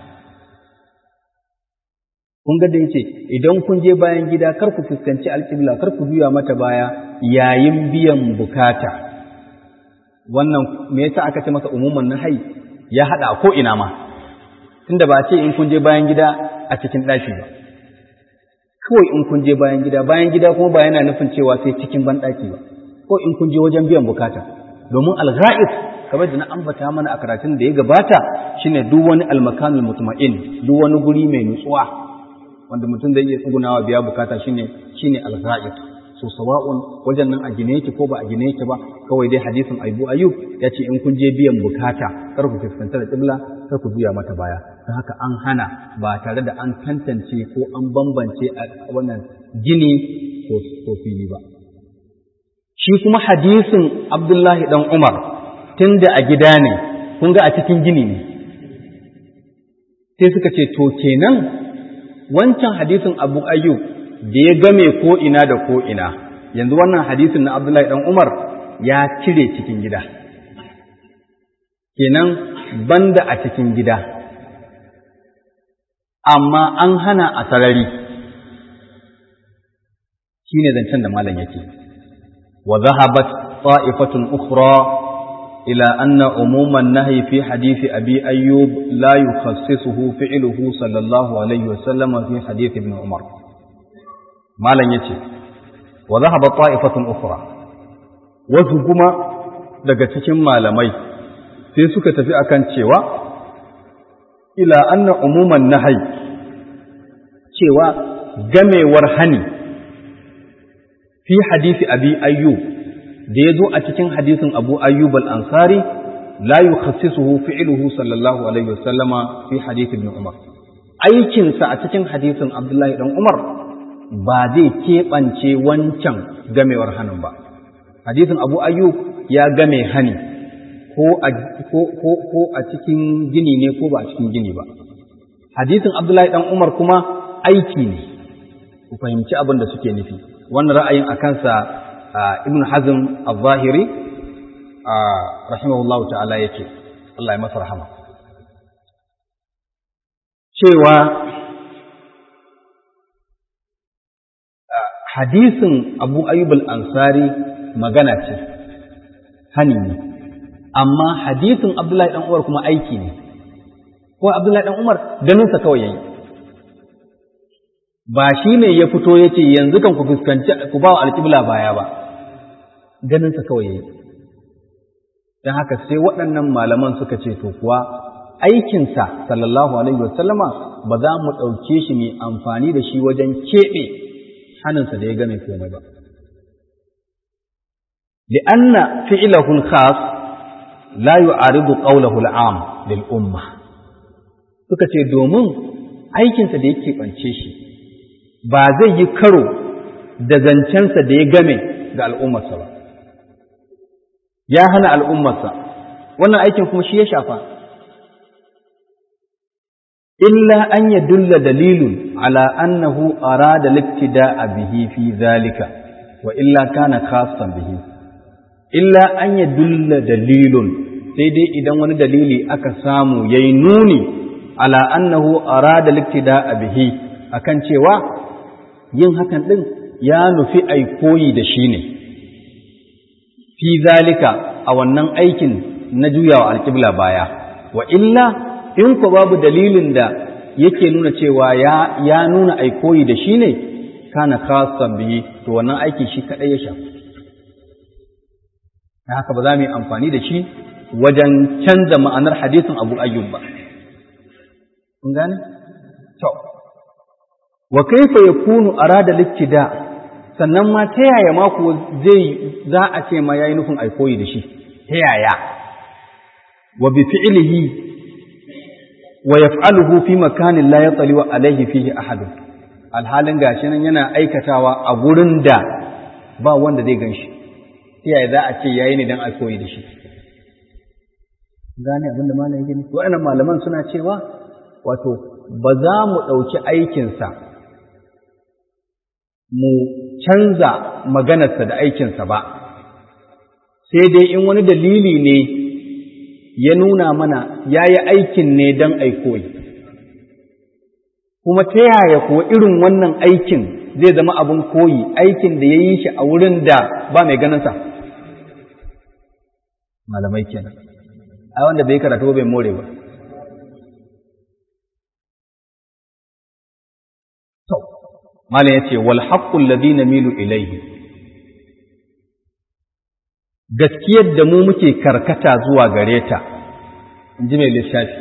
S1: kun ga da yace idan kun je bayan gida kar ku fuskanci alƙibla kar ku juya mata baya yayin biyan bukata wannan me yasa aka ce masa umuman nahai ya hada ko ina ma
S2: tunda ba ce in kun je bayan gida a cikin ɗaki ba kawai in kun je bayan gida bayan gida kuma ba yana nufin cewa sai cikin banɗaki ba ko in kun je wajen biyan bukata domin algha'is kamar da na ambata mana a karatun da ya gabata shine duk wani almakanul mutma'in duk wani guri mai nutsuwa wanda mutum zai iya tsugunawa biya bukata shine shine algha'is so sawa'un wajen nan a gine yake ko ba a gine yake ba kawai dai hadisin Abu Ayyub ya ce in kun je biyan bukata kar ku fuskanta da kibla kar ku juya mata baya don haka an hana ba tare da an tantance ko an bambance a wannan gini ko fili ba shi kuma hadisin Abdullahi dan Umar tunda a gida ne kun ga a cikin gini ne sai suka ce to kenan wancan hadisin Abu Ayyub da ya game ko ina da ko ina yanzu wannan hadisin na Abdullahi dan Umar ya cire cikin gida kenan banda a cikin gida amma an hana a sarari shine zancen da malam yake wa zahabat ta'ifatun ukhra ila anna umuman nahyi fi hadisi abi ayyub la yukhassisuhu fi'luhu sallallahu alaihi wa sallam fi hadisi ibn umar malam yace wa zahaba ta'ifatun ukhra wasu kuma daga cikin malamai sai suka tafi akan cewa ila anna umuman nahyi cewa gamewar hani fi hadisi abi ayyub da ya zo a cikin hadisin abu ayyub al-ansari la yukhassisuhu fi'luhu sallallahu alaihi wasallama fi hadisi ibn umar aikinsa a cikin hadisin abdullahi dan umar ba zai keɓance wancan gamewar hannun ba hadisin abu ayyub ya game hani ko a cikin gini ne ko ba a cikin gini ba hadisin abdullahi dan umar kuma aiki ne ku fahimci abin da suke nufi wannan ra'ayin a kansa ibn hazm al-zahiri rahimahullah ta'ala yake Allah ya masa rahama cewa hadisin abu ayyub al-ansari magana ce hani ne amma hadisin abdullahi dan umar kuma aiki ne ko abdullahi dan umar ganinsa kawai yayi ba shi ne ya fito ya ce yanzu kan ku fuskanci ku ba wa alƙibla baya ba ganinsa kawai yayi don haka sai waɗannan malaman suka ce to kuwa aikinsa sallallahu alaihi wasallama ba za mu ɗauke shi mai amfani da shi wajen keɓe hannunsa da ya game komai ba li'anna fi'lahu al-khas la yu'aridu qawlahu al-am lil umma suka ce domin aikinsa da yake ɓance shi ba zai yi karo da zancensa da ya game ga al'ummarsa ba, ya hana al'ummarsa, wannan aikin kuma shi ya shafa. Illa an ya dulla dalilun ala annahu arada liktida a bihi fi zalika, wa illa kana khasan bihi. Illa an ya dulla dalilun sai dai idan wani dalili aka samu ya yi nuni ala annahu arada liktida a bihi akan cewa yin hakan ɗin ya nufi ai koyi da shi ne, fi zalika a wannan aikin na juyawa alƙibla baya, wa illa in ku babu dalilin da yake nuna cewa ya, ya nuna ai koyi da shi ne, kana kasan biyi, to wannan aiki shi kaɗai ya shafi. Na haka ba za mu yi amfani da shi wajen canza ma'anar hadisin abu ayyub ba. Kun gane? To, wa kaifa yakunu arada liktida sannan ma ta yaya ma ko zai za a ce ma yayi nufin ai koyi da shi ta yaya wa bi fi'lihi wa yaf'aluhu fi makanin la yatali wa alaihi fihi ahad alhalin gashi nan yana aikatawa a gurin da ba wanda zai ganshi ta yaya za a ce yayi ne dan ai koyi da shi gane abin da malamin yake nufi waɗannan malaman suna cewa wato ba za mu ɗauki aikinsa mu canza maganarsa da aikinsa ba, sai dai in wani dalili ne ya nuna mana ya yi aikin ne don aikoyi. Kuma ta yaya kuwa irin wannan aikin zai zama abin koyi, aikin da ya yi shi a wurin da ba mai ganinsa. Malamai kenan. Ai wanda bai karatu bai more ba. to malam yace wal haqqu alladhi namilu ilayhi gaskiyar da mu muke karkata zuwa gare ta inji mai littafi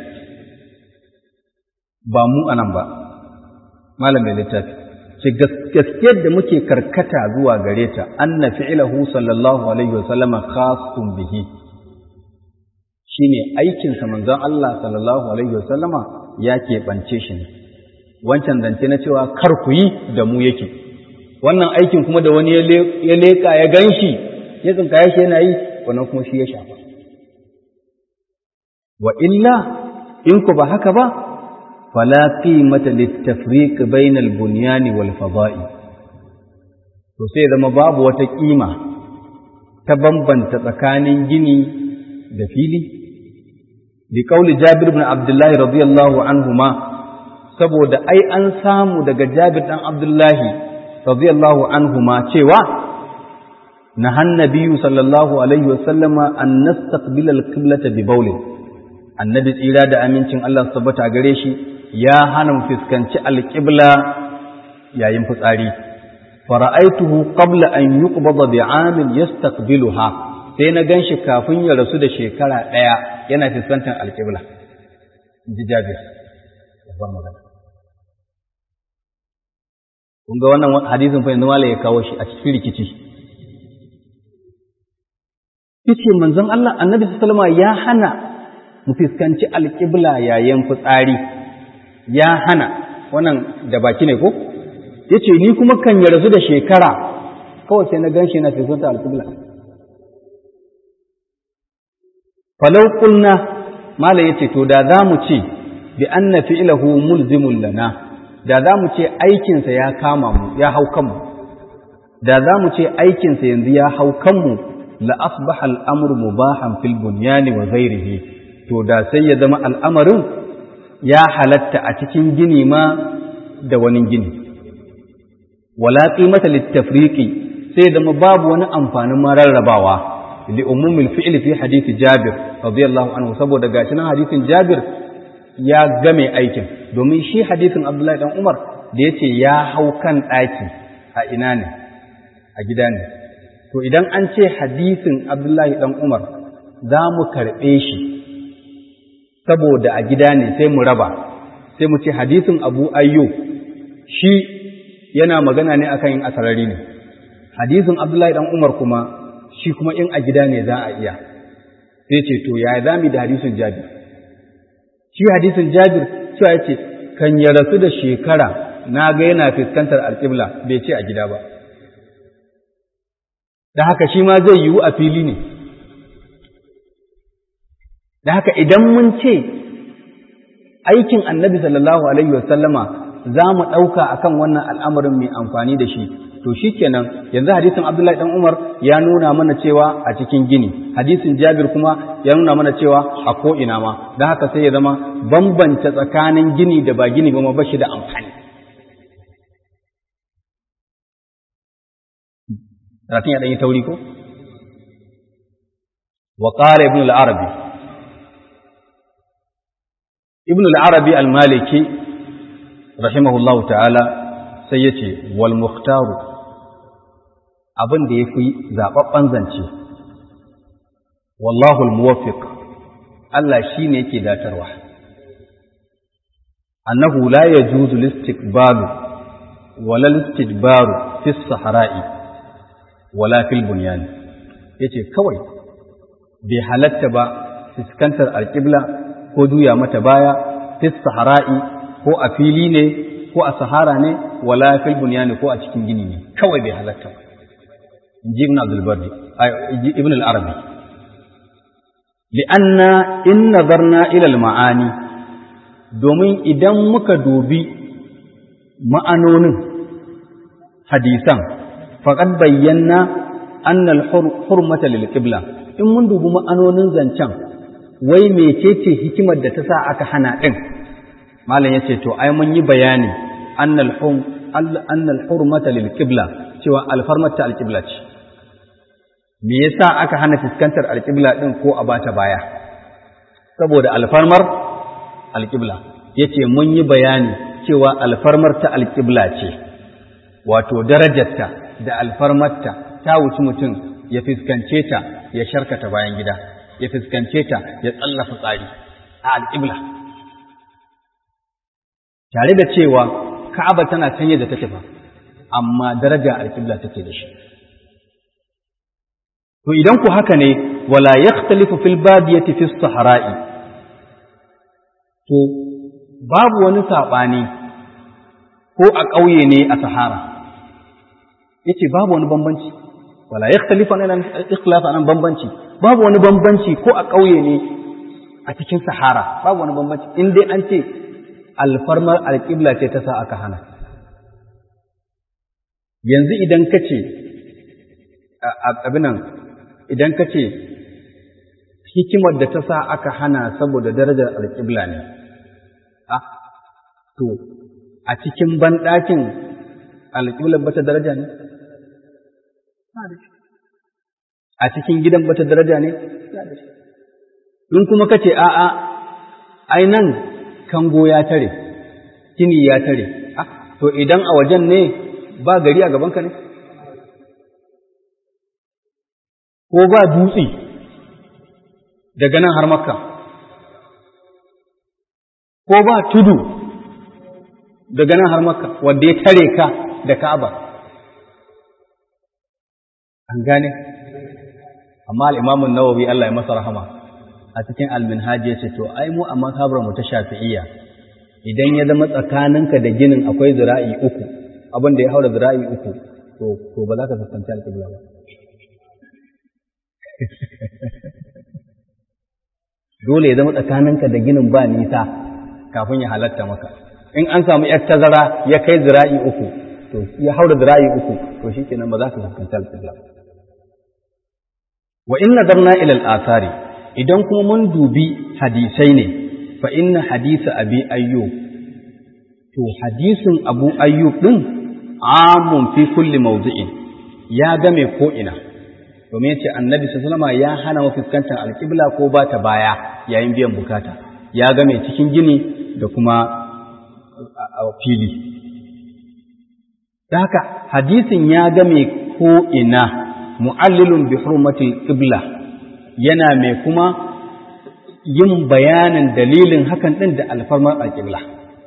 S2: ba mu anan ba malam mai littafi ce gaskiyar da muke karkata zuwa gare ta anna fi'lahu sallallahu alaihi wasallama khasun bihi shine aikin sa manzon Allah sallallahu alaihi wasallama ya keɓance shi ne wancan zance na cewa kar ku yi da mu yake wannan aikin kuma da wani ya leka ya ganshi ya tsinkaye shi yana yi wannan kuma shi ya shafa wa illa in ku ba haka ba fala qimata litafriq bayna al-bunyan wal fada'i to sai zama babu wata kima ta bambanta tsakanin gini da fili bi qauli Jabir ibn Abdullah radiyallahu anhuma saboda ai an samu daga Jabir dan Abdullah radiyallahu anhuma cewa nahan nabiyyu sallallahu alaihi wasallama an nastaqbila al-qiblata bi bawlin annabi tsira da amincin Allah tabbata gare shi ya hana mu fuskanci alƙibla yayin fitsari fara'aituhu qabla an yuqbada bi'amin yastaqbiluha sai na ganshi kafin ya rasu da shekara ɗaya yana fuskantar alƙibla ji Jabir babban magana kun ga wannan hadisin fa yanzu malai ya kawo shi a cikin rikici yace manzon Allah annabi sallallahu alaihi ya hana mu fuskanci alƙibla yayin fitsari ya hana wannan da baki ne ko ya ce ni kuma kan ya rasu da shekara kawai sai na gan shi na fiskanta alƙibla falau kulna mala ya ce to da za mu ce bi an na fi'ilahu mulzimun lana da za mu ce aikinsa ya kama mu ya hau kanmu da za mu ce aikinsa yanzu ya hau kanmu la asbaha al'amru mubahan fil bunyani wa ghairihi to da sai ya zama al'amarin ya halatta a cikin gini ma da wani gini wala qimata littafriqi sai da babu wani amfanin mararrabawa li umumil fi'li fi hadisi Jabir radiyallahu anhu saboda gashi nan hadisin Jabir ya game aikin domin shi hadisin Abdullahi dan Umar da yace ya hau kan daki a ina ne a gida ne to idan an ce hadisin Abdullahi dan Umar za mu karɓe shi saboda a gida ne sai mu raba sai mu ce hadisin abu ayyo shi yana magana ne akan yin asarari ne hadisin abdullahi dan umar kuma shi kuma in a gida ne za a iya sai ce to ya za mu da hadisin jabir shi hadisin jabir cewa ya ce kan ya rasu da shekara na ga yana fuskantar alƙibla bai ce a gida ba da haka shi ma zai yiwu a fili ne da haka idan mun ce aikin annabi sallallahu alaihi wasallama za mu ɗauka a kan wannan al'amarin mai amfani da shi to shi kenan yanzu hadisin abdullahi ɗan umar ya nuna mana cewa a cikin gini hadisin jabir kuma ya nuna mana cewa a ko'ina ma don haka sai ya zama bambanta tsakanin gini da ba gini ba ma bashi da amfani Rafin ya ɗanyi tauri ko? Wa ƙara ibn al-Arabi ibn al-arabi al-maliki rahimahullahu ta'ala sai ya ce wal muhtaru abin da ya fi zaɓaɓɓen zance wallahu al-muwaffiq Allah shi ne yake datarwa annahu la yajuzu listikbalu wala listidbaru fi sahara'i wala fil bunyan yace kawai bai halatta ba fuskantar alƙibla ko juya mata baya fi sahara'i ko a fili ne ko a sahara ne wala fil bunyani ko a cikin gini ne kawai bai halatta ba inji ibn abdul barri ibn al arabi li'anna in nazarna ila al ma'ani domin idan muka dubi ma'anonin hadisan faqad bayyana anna al hurmata lil qibla in mun dubi ma'anonin zancen wai mecece hikimar da ta sa aka hana ɗin malam ya ce to ai mun yi bayani annal hurmata lil qibla cewa alfarmata alqibla ce me yasa aka hana fuskantar alqibla din ko a bata baya saboda alfarmar alqibla yace mun yi bayani cewa alfarmar ta alƙibla ce wato darajarta da alfarmarta ta wuci mutum ya fuskance ta ya sharkata bayan gida ya fuskance ta ya tsallafa tsari a alƙibla tare da cewa ka'aba tana can yadda take fa amma daraja alƙibla take da shi to idan ku haka ne wala yakhtalifu fil badiyati fi sahara'i to babu wani saɓani ko a ƙauye ne a sahara yace babu wani bambanci wala yakhtalifu nan ikhlaf nan bambanci babu wani bambanci ko a ƙauye ne a cikin sahara babu wani bambanci in dai an ce alfarmar alƙibla ce ta sa aka hana yanzu idan ka ce abinan idan ka ce hikimar da ta sa aka hana saboda darajar alƙibla ne to a cikin banɗakin alƙiblar bata daraja ne a cikin gidan bata daraja ne in kuma ka ce a'a ai nan kango ya tare kini ya tare to idan a wajen ne ba gari a gabanka ne ko ba dutse daga nan har makka ko ba tudu daga nan har makka wanda ya tare ka da ka'aba an gane amma al'imamun nawawi Allah ya masa rahama a cikin alminhaji ya ce to ai mu a mazhabar mu ta shafi'iyya idan ya zama tsakaninka da ginin akwai zira'i uku abin da ya haura zira'i uku to to ba za ka fuskanci alƙibla ba dole ya zama tsakaninka da ginin ba nisa kafin ya halatta maka in an samu yar tazara ya kai zira'i uku to ya haura zira'i uku to shikenan ba za ka fuskanci alƙibla ba wa in nadarna ila al-athari idan kuma mun dubi hadisai ne fa inna hadisa abi ayyub to hadisin abu ayyub din amun fi kulli mawdi'in ya game ko ina domin yace annabi sallallahu alaihi ya hana mu fuskantar alqibla ko ba ta baya yayin biyan bukata ya game cikin gini da kuma fili da haka hadisin ya game ko ina mu'allilun bi hurmatil qibla yana mai kuma yin bayanin dalilin hakan din da alfarmar alqibla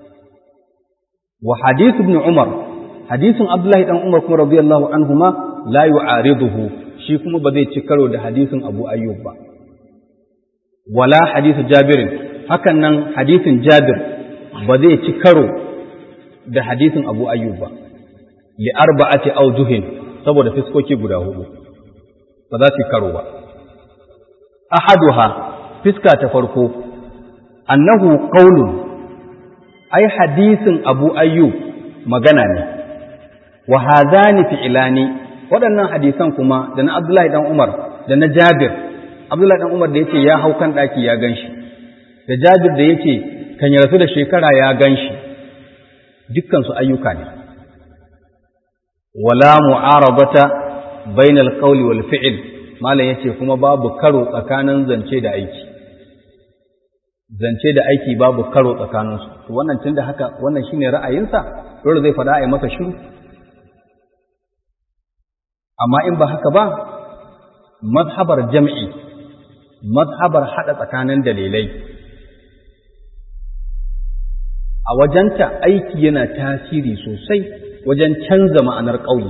S2: wa hadith ibn umar hadisin abdullahi dan umar kuma radiyallahu anhuma la yu'ariduhu shi kuma ba zai ci karo da hadisin abu ayyub ba wala hadith jabir hakan nan hadisin jabir ba zai ci karo da hadisin abu ayyub ba li arba'ati awjuhin saboda fiskoki guda hudu ba za su karo ba ahaduha fiska ta farko annahu qaulun ai hadisin abu ayyub magana ne wa hadhani fi'lani waɗannan hadisan kuma da na abdullahi dan umar da na jabir abdullahi dan umar da yace ya hau kan daki ya ganshi da jabir da yace kan ya rasu da shekara ya ganshi dukkan su ayyuka ne wala mu'arabata bainal qawli wal fi'l malam yace kuma babu karo tsakanin zance da aiki zance da aiki babu karo tsakanin su to wannan tunda haka wannan shine ra'ayinsa dole zai faɗa a yi masa shiru amma in ba haka ba mazhabar jam'i mazhabar haɗa tsakanin dalilai a wajenta aiki yana tasiri sosai wajen canza ma'anar ƙauye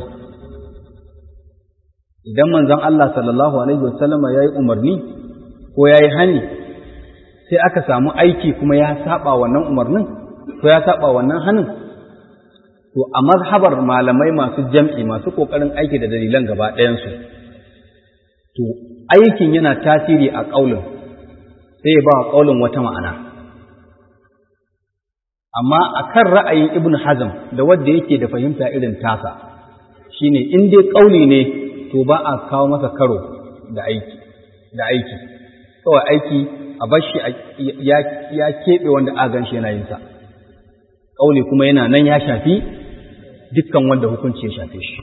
S2: idan manzon Allah sallallahu alaihi wasallam ya yi umarni ko ya yi hani sai aka samu aiki kuma ya saba wannan umarnin ko ya saba wannan hanin to a mazhabar malamai masu jam'i masu ƙoƙarin aiki da dalilan gaba ɗayansu to aikin yana tasiri a ƙaulin sai ya ba wa ƙaulin wata ma'ana amma a kan ra'ayin ibn hazm da wadda yake da fahimta irin tasa shine in dai ƙauli ne to ba a kawo masa karo da aiki da aiki kawai aiki a bashi ya keɓe wanda a gan shi yana yin sa ƙauli kuma yana nan ya shafi dukkan wanda hukunci ya shafe shi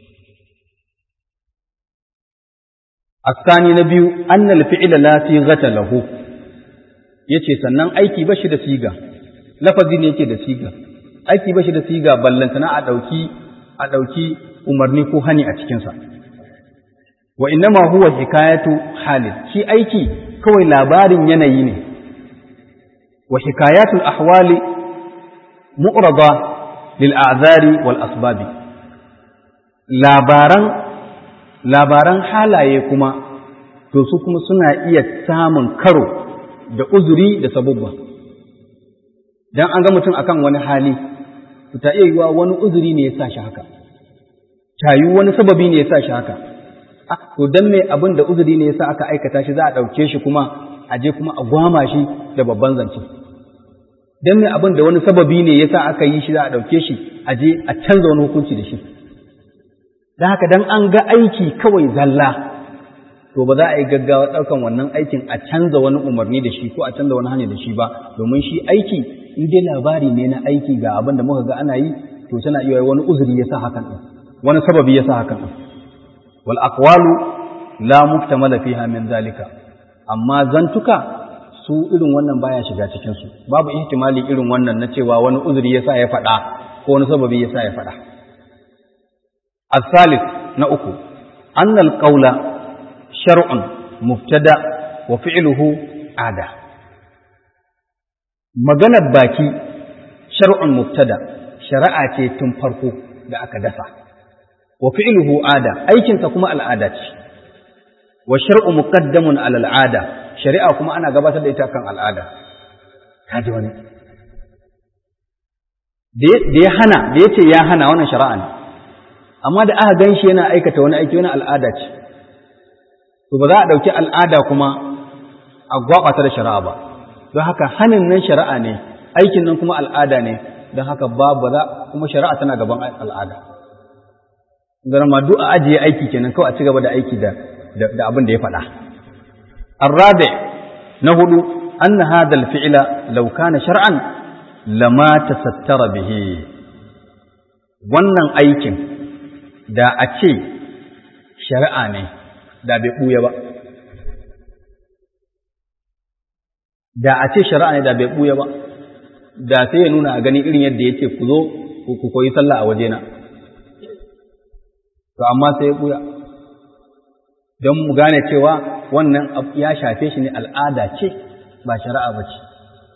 S2: الثاني نبي أن الفعل لا صيغة له yace sannan aiki ba shi da siga lafazi ne yake da siga aiki ba shi da siga ballantana a ɗauki a ɗauki umarni ko hani a cikinsa wa innama huwa hikayatu halin shi aiki kawai labarin yanayi ne wa hikayatul ahwali mu'rada lil a'zari wal asbabi labaran labaran halaye kuma to su kuma suna iya samun karo da uzuri da sabubba dan an ga mutum akan wani hali ta iya yiwa wani uzuri ne ya sa shi haka tayu wani sababi ne ya sa shi haka to dan me abin da uzuri ne ya sa aka aikata shi za a ɗauke shi kuma a je kuma a gwama shi da babban zance dan me abin da wani sababi ne ya sa aka yi shi za a ɗauke shi a je a canza wani hukunci da shi don haka dan an ga aiki kawai zalla to ba za a yi gaggawa ɗaukan wannan aikin a canza wani umarni da shi ko a canza wani hanya da shi ba domin shi aiki in dai labari ne na aiki ga abin da muka ga ana yi to tana iya wani uzuri ya sa hakan ɗin wani sababi ya sa hakan ɗin wal aqwalu la muktamala fiha min zalika amma zantuka su irin wannan baya shiga cikin su babu ihtimali irin wannan na cewa wani uzuri ya sa ya faɗa ko wani sababi ya sa ya faɗa الثالث نأكو أن القول شرع مبتدأ وفعله عادة maganar baki shar'un mubtada shari'a ce tun farko da aka dasa wa fi'luhu ada aikinsa kuma al'ada ce wa shar'u muqaddamun ala al'ada shari'a kuma ana gabatar da ita kan al'ada kaji wani da ya hana da yace ya hana wannan shari'a ne amma da aka gan shi yana aikata wani aiki wani al'ada ce to ba za a ɗauki al'ada kuma a gwaɓata da shari'a ba don haka hanin nan shari'a ne aikin nan kuma al'ada ne don haka ba ba za kuma shari'a tana gaban al'ada zama duk a ajiye aiki kenan kawai a ci gaba da aiki da da abin da ya faɗa arrabe na hudu anna hadha al-fi'la law kana shar'an lama tasattara bihi wannan aikin da a ce shari'a ne da bai ɓuya ba da a ce shari'a ne da bai ɓuya ba da sai ya nuna a gani irin yadda ya ce ku zo ku koyi sallah a wajena to amma sai ya ɓuya don mu gane cewa wannan ya shafe shi ne al'ada ce ba shari'a ba ce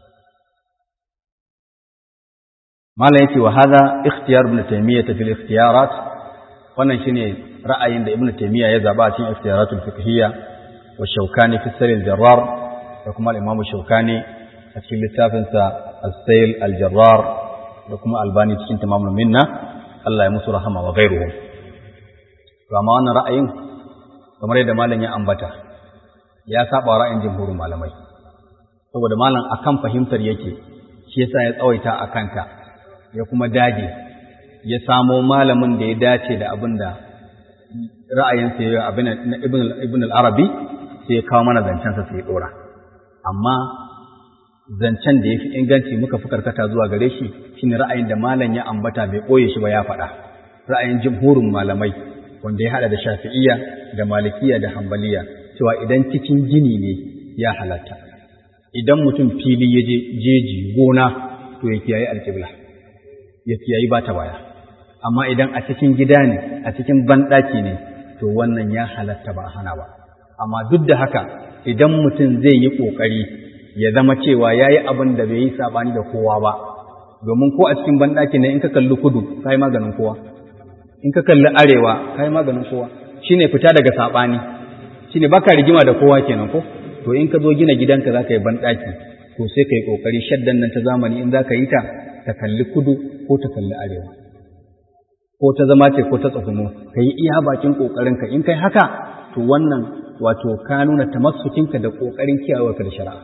S2: malam yake wa hadha ikhtiyar ibn taymiyyah fil ikhtiyarat wannan shine ra'ayin da ibnu taymiya ya zaba a cikin ikhtiyaratul fiqhiyya wa shaukani fi sayl al-jarrar da kuma al-imam shaukani a cikin littafin sa as-sayl al-jarrar da kuma albani cikin tamamul minna Allah ya musu rahama wa ghairuhum to amma wannan ra'ayin kamar yadda malam ya ambata ya saba ra'ayin jumhurin malamai saboda malam akan fahimtar yake shi yasa ya tsawaita akan ta ya kuma dage ya samo malamin da ya dace da abin da ra'ayinsa ya abin na ibn al-arabi sai ya kawo mana zancensa sai ya ɗora amma zancen da ya fi inganci muka fi karkata zuwa gare shi shine ra'ayin da malam ya ambata bai ɓoye shi ba ya faɗa ra'ayin jimhurin malamai wanda ya haɗa da shafi'iyya da malikiya da hambaliya cewa idan cikin gini ne ya halatta idan mutum fili ya je jeji gona to ya kiyaye alƙibla ya kiyayi ba ta baya amma idan a cikin gida ne a cikin banɗaki ne to wannan ya halatta ba hana ba amma duk da haka idan mutum zai yi ƙoƙari ya zama cewa ya yi abin da bai yi saɓani da kowa ba domin ko a cikin banɗaki ne in ka kalli kudu ka yi maganin kowa in ka kalli arewa ka yi maganin kowa shine fita daga saɓani shine baka rigima da kowa kenan ko to in ka zo gina gidanka za ka yi banɗaki to sai ka yi ƙoƙari shaddan nan ta zamani in za ka yi ta ta kalli kudu ko ta kalli arewa ko ta zama ce ko ta tsuguno ka yi iya bakin ƙoƙarinka in kai haka to wannan wato ka nuna tamassukinka da ƙoƙarin kiyayewarka da shari'a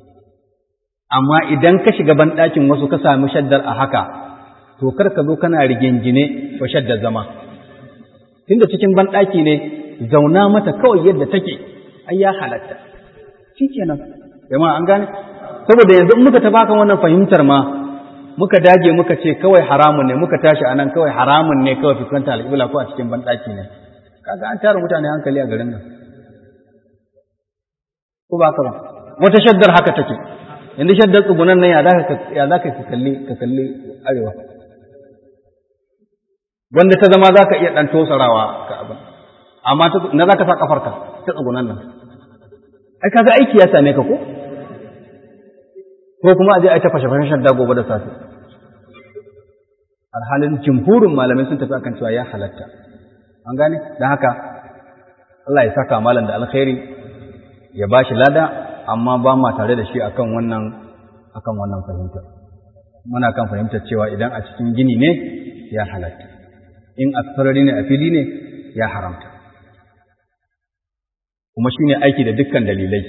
S2: amma idan ka shiga banɗakin wasu ka sami shaddar a haka to kar ka zo kana rigingine wa shaddar zama tunda cikin banɗaki ne zauna mata kawai yadda take ai ya halatta shikenan jama'a an gane saboda yanzu in muka tabaka wannan fahimtar ma muka dage muka ce kawai haramun ne muka tashi anan kawai haramun ne kawai fuskanta alƙibla ko a cikin banɗaki ne kaga an tara mutane hankali a garin nan ko ba ka ba wata shaddar haka take yanzu shaddar tsugunan nan ya za ka ya za ka kalli ka kalli arewa wanda ta zama za ka iya ɗan tosarawa ka abin amma na za ka sa ƙafarka ta tsagunan nan ai kaga aiki ya same ka ko ko kuma a je a ta fashe fashen da gobe da safe alhalin jimhurin malamai sun tafi akan cewa ya halatta an gane don haka Allah ya saka malam da alkhairi ya ba shi lada amma ba ma tare da shi akan wannan akan wannan fahimtar muna kan fahimtar cewa idan a cikin gini ne ya halatta in a sarari ne a fili ne ya haramta kuma shine aiki da dukkan dalilai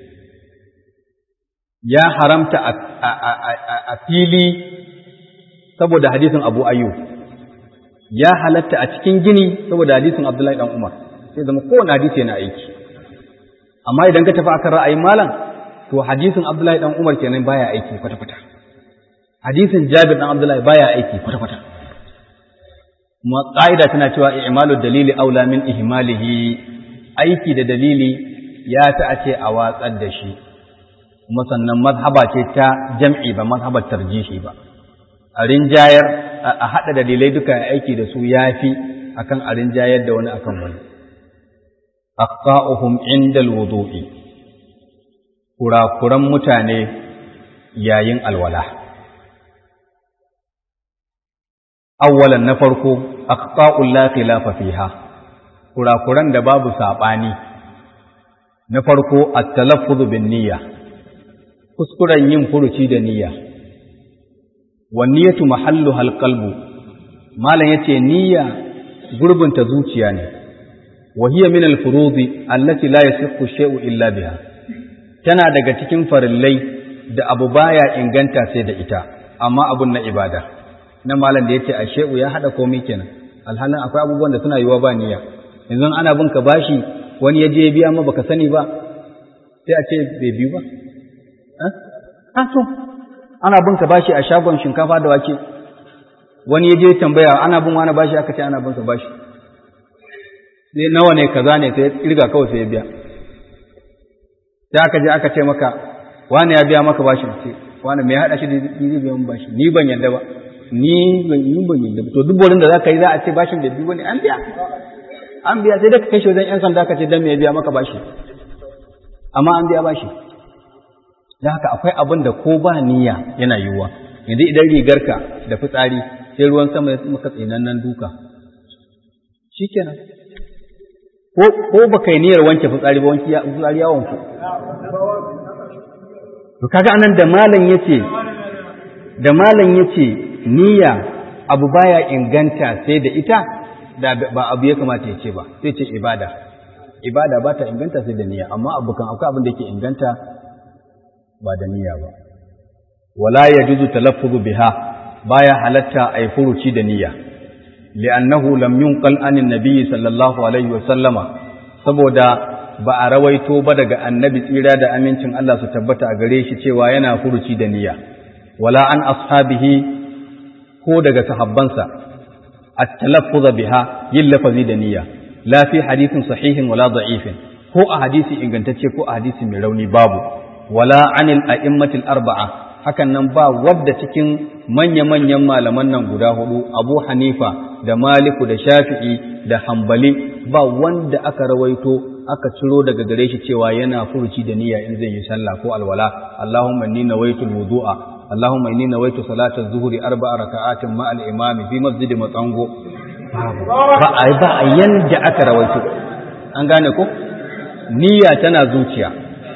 S2: ya haramta a fili saboda hadisin Abu Ayyub ya halatta a cikin gini saboda hadisin Abdullahi dan Umar sai zama kowane hadisi yana aiki amma idan ka tafi akan ra'ayin malam to hadisin Abdullahi dan Umar kenan baya aiki kwata kwata hadisin Jabir dan Abdullahi baya aiki kwata kwata kuma ƙa'ida tana cewa i'malu dalili aula min ihmalihi aiki da dalili ya ta a ce a watsar da shi kuma sannan mazhaba ce ta jam'i ba mazhabar tarjihi ba a rinjayar a haɗa dalilai duka aiki da su yafi akan a rinjayar da wani akan wani aqta'uhum inda alwudu'i kurakuran mutane yayin alwala awwalan na farko aqta'ul la khilafa fiha kurakuran da babu sabani na farko at-talaffuz bin niyya kuskuren yin furuci da niyya wan niyyatu mahalluha al-qalbu malan yace niyya gurbinta zuciya ne wa hiya min al-furudi allati la yasihu shay'u illa biha tana daga cikin farillai da abu baya inganta sai da ita amma abun na ibada na malam da yace a shay'u ya hada komai kenan alhalin akwai abubuwan da suna yiwa ba niyya yanzu ana bin ka bashi wani ya je ya biya ma baka sani ba sai a ce bai biyu ba a to ana bin ka bashi a shagon shinkafa da wake wani ya je tambaya ana bin wani bashi aka ce ana bin ka bashi sai nawa ne kaza ne sai irga kawai sai ya biya sai aka je aka ce maka wani ya biya maka bashi ce wani mai haɗa shi da zai biya min bashi ni ban yadda ba ni ban yi ban yadda ba to duk wurin da za ka yi za a ce bashin da biyu ne an biya an biya sai da ka kai shi wajen yan sanda ka ce dan me ya biya maka bashi amma an biya bashi da haka akwai abin da ko ba niyya yana yiwuwa yanzu idan rigarka da fitsari sai ruwan sama ya maka tsinannen duka shikenan ko ko baka yi niyyar wanke fitsari ba wanki fitsari ya wanku to kaga anan da malam yace da malam yace niyya abu baya inganta sai da ita da ba abu ya kamata ya ce ba sai ce ibada ibada ba ta inganta sai da niyya amma abu kan akwai abin da yake inganta ba da niyya ba wala yajuzu talaffuzu biha baya halatta ay furuci da niyya li'annahu lam yunqal anin nabiyyi sallallahu alaihi wa sallama saboda ba a rawaito ba daga annabi tsira da amincin Allah su tabbata a gare shi cewa yana furuci da niyya wala an ashabihi ko daga sahabbansa at-talaffuz biha yin lafazi da niyya la fi hadithin sahihin wala da'ifin ko a hadisi ingantacce ko a hadisi mai rauni babu wala anil a'immatil arba'a hakan nan ba wadda cikin manya-manyan malaman nan guda hudu Abu Hanifa da Maliku da Shafi'i da Hambali ba wanda aka rawaito aka ciro daga gare shi cewa yana furuci da niyya in zai yi sallah ko alwala Allahumma inni nawaitu wudu'a Allahumma inni nawaitu salata zuhri arba'a raka'atin ma al-imami fi masjid matsango ba ai ba yanda aka rawaito an gane ko niyya tana zuciya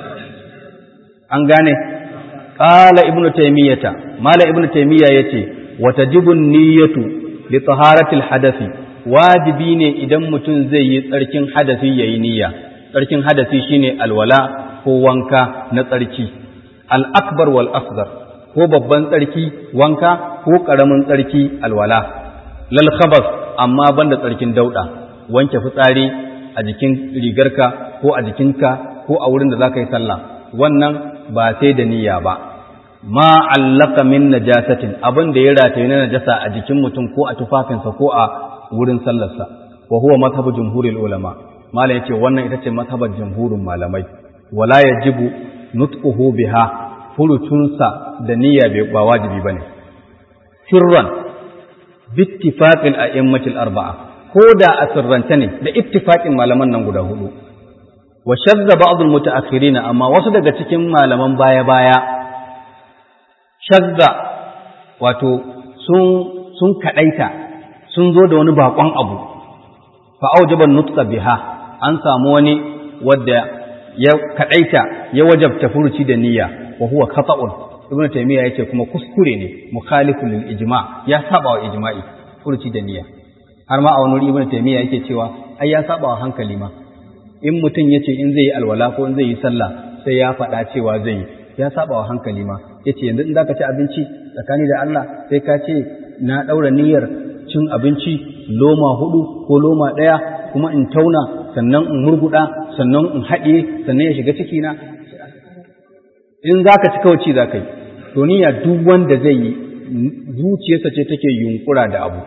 S2: an gane qala ibnu taymiyata mala ibnu taymiya yace wa tajibu niyyatu li taharati al-hadathi wajibi ne idan mutum zai yi tsarkin hadasi yayi niyya tsarkin hadasi shine alwala ko wanka na tsarki al-akbar wal asghar ko babban tsarki wanka ko karamin tsarki alwala lal khabas amma banda tsarkin dauda wanke fitsari a jikin rigarka ko a jikinka ko a wurin da zaka yi sallah wannan ba sai da niyya ba ma allaka min najasatin abin da ya rataye na najasa a jikin mutum ko a tufafinsa ko a wurin sallarsa wa huwa mazhabu jumhuril ulama malam yace wannan ita ce mazhabar jumhurin malamai wala yajibu nutquhu biha furutunsa da niyya ba wajibi bane sirran bittifaqil a'immatil arba'a ko da a sirrance ne da ittifaqin malaman nan guda hudu wa shadda ba'd al-mutaakhirin amma wasu daga cikin malaman baya-baya shadda wato sun sun kadaita sun zo da wani bakon abu fa aujaba nutqa biha an samu wani wadda ya kadaita ya wajabta furuci da niyya wa huwa khata'un ibnu taymiya yace kuma kuskure ne mukhalifun lil ijma ya saba wa ijma'i furuci da niyya har ma a wani ibnu taymiya yake cewa ai ya saba wa hankali ma in mutum yace in zai yi alwala ko in zai yi sallah sai ya faɗa cewa zai yi ya saba wa hankali ma yace yanzu in zaka ci abinci tsakani da Allah sai ka ce na daura niyyar cin abinci loma hudu ko loma ɗaya kuma in tauna sannan in murguɗa sannan in haɗe sannan ya shiga cikina in za ka ci kawai ci za ka yi to niyya duk wanda zai yi zuciyarsa ce take yunkura da abu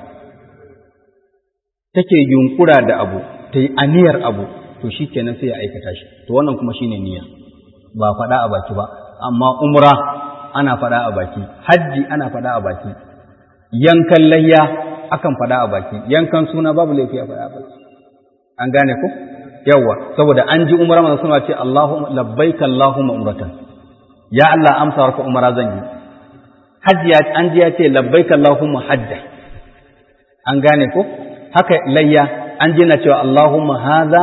S2: take yunkura da abu ta yi aniyar abu to shi kenan sai ya aikata shi to wannan kuma shine niyya ba faɗa a baki ba amma umra ana faɗa a baki hajji ana faɗa a baki yankan layya akan faɗa a baki yankan suna babu laifi a faɗa a baki an gane ko yawa saboda an ji umra manzo suna ce Allahu labbaika Allahumma umratan ya Allah amsa warka umra zan yi hajji an ji ya ce labbaika Allahumma hajja an gane ko haka layya an ji na cewa Allahumma hadha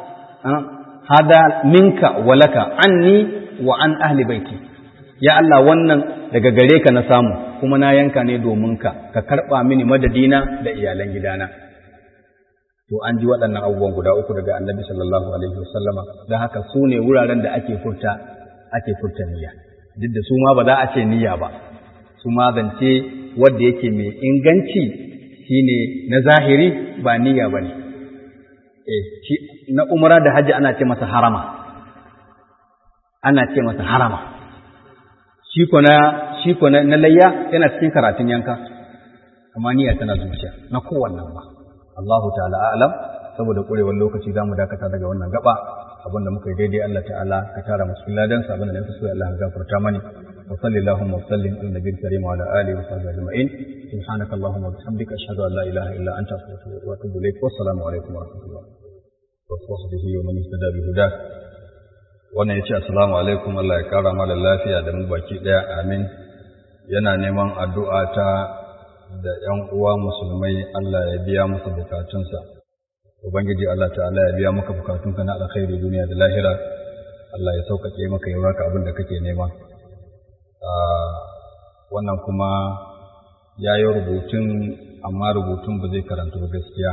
S2: hadha minka wa laka anni wa an ahli baiti ya Allah wannan daga gare ka na samu kuma na yanka ne domin ka ka karba mini madadina da iyalan gidana to an ji waɗannan abubuwan guda uku daga annabi sallallahu alaihi wasallama don haka su ne wuraren da ake furta ake furta niyya duk da su ma ba za a ce niyya ba su ma zance wanda yake mai inganci shine na zahiri ba niyya ba ne eh shi na umra da hajji ana ce masa harama ana ce masa harama shi ko na shi ko na layya yana cikin karatun yanka amma niyya tana zuciya na kowannan ba Allahu ta'ala a'lam saboda kurewar lokaci zamu dakata daga wannan gaba abinda muka yi daidai Allah ta'ala ka tara mu cikin ladan sa abinda na so Allah ya gafarta mani wa sallallahu wa sallim ala nabiyil karim wa ala alihi wa sahbihi ajma'in subhanaka allahumma wa bihamdika ashhadu an la ilaha illa anta astaghfiruka wa atubu ilaik wa assalamu alaikum wa rahmatullahi wa sahbihi wa man ihtada bi huda wannan yace assalamu alaikum Allah ya kara mana lafiya da mu baki daya amin yana neman addu'a ta da ‘yan uwa musulmai Allah ya biya musu bukatunsa, Ubangiji Allah ta'ala ya biya maka bukatunka na alkhairi duniya da lahira, Allah ya sauƙaƙe maka yi baka abin da kake nema. Wannan kuma ya yi rubutun, amma rubutun ba zai karanta ba gaskiya.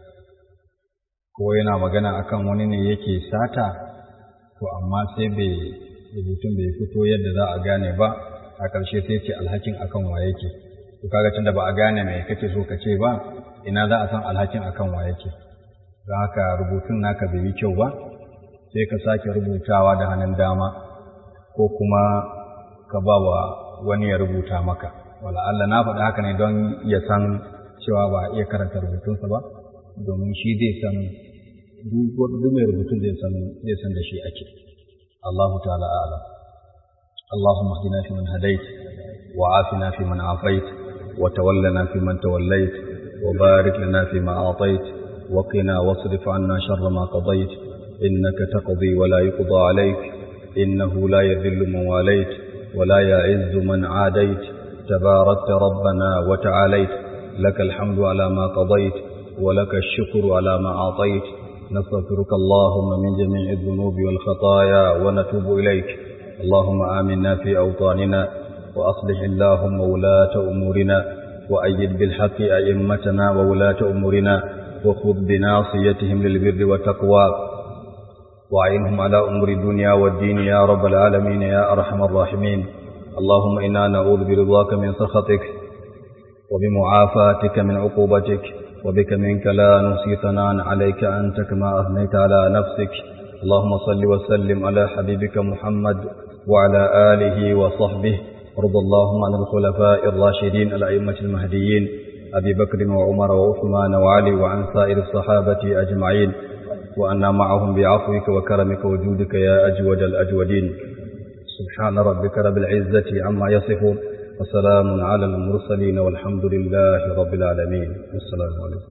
S2: Ko yana magana akan wani ne yake sata, to amma sai bai rubutun bai fito yadda za a gane ba, a ƙarshe sai ce alhakin akan wa yake. to kaga tunda ba a gane mai kake so ka ce ba ina za a san alhakin akan wa yake don haka rubutun naka bai yi kyau ba sai ka sake rubutawa da hannun dama ko kuma ka ba wa wani ya rubuta maka wala Allah na faɗa haka ne don ya san cewa ba a iya karanta rubutunsa ba domin shi zai san duk mai rubutun zai san zai san da shi ake Allahu ta'ala a'lam اللهم اهدنا فيمن هديت وعافنا فيمن عافيت وتولنا فيمن توليت وبارك لنا فيما أعطيت وقنا واصرف عنا شر ما قضيت إنك تقضي ولا يقضى عليك إنه لا يذل من واليت ولا يعز من عاديت تباركت ربنا وتعاليت لك الحمد على ما قضيت ولك الشكر على ما أعطيت نستغفرك اللهم من جميع الذنوب والخطايا ونتوب إليك اللهم آمنا في أوطاننا وأصلح اللهم ولاة أمورنا وأيد بالحق أئمتنا وولاة أمورنا وخذ بناصيتهم للبر والتقوى وأعينهم على أمور الدنيا والدين يا رب العالمين يا أرحم الراحمين اللهم إنا نعوذ برضاك من سخطك وبمعافاتك من عقوبتك وبك منك لا نحصي ثناء عليك أنت كما أثنيت على نفسك اللهم صل وسلم على حبيبك محمد وعلى آله وصحبه وارض اللهم عن الخلفاء الراشدين الأئمة المهديين أبي بكر وعمر وعثمان وعلي وعن سائر الصحابة أجمعين وأنا معهم بعفوك وكرمك وجودك يا أجود الأجودين سبحان ربك رب العزة عما يصفون وسلام على المرسلين والحمد لله رب العالمين والسلام عليكم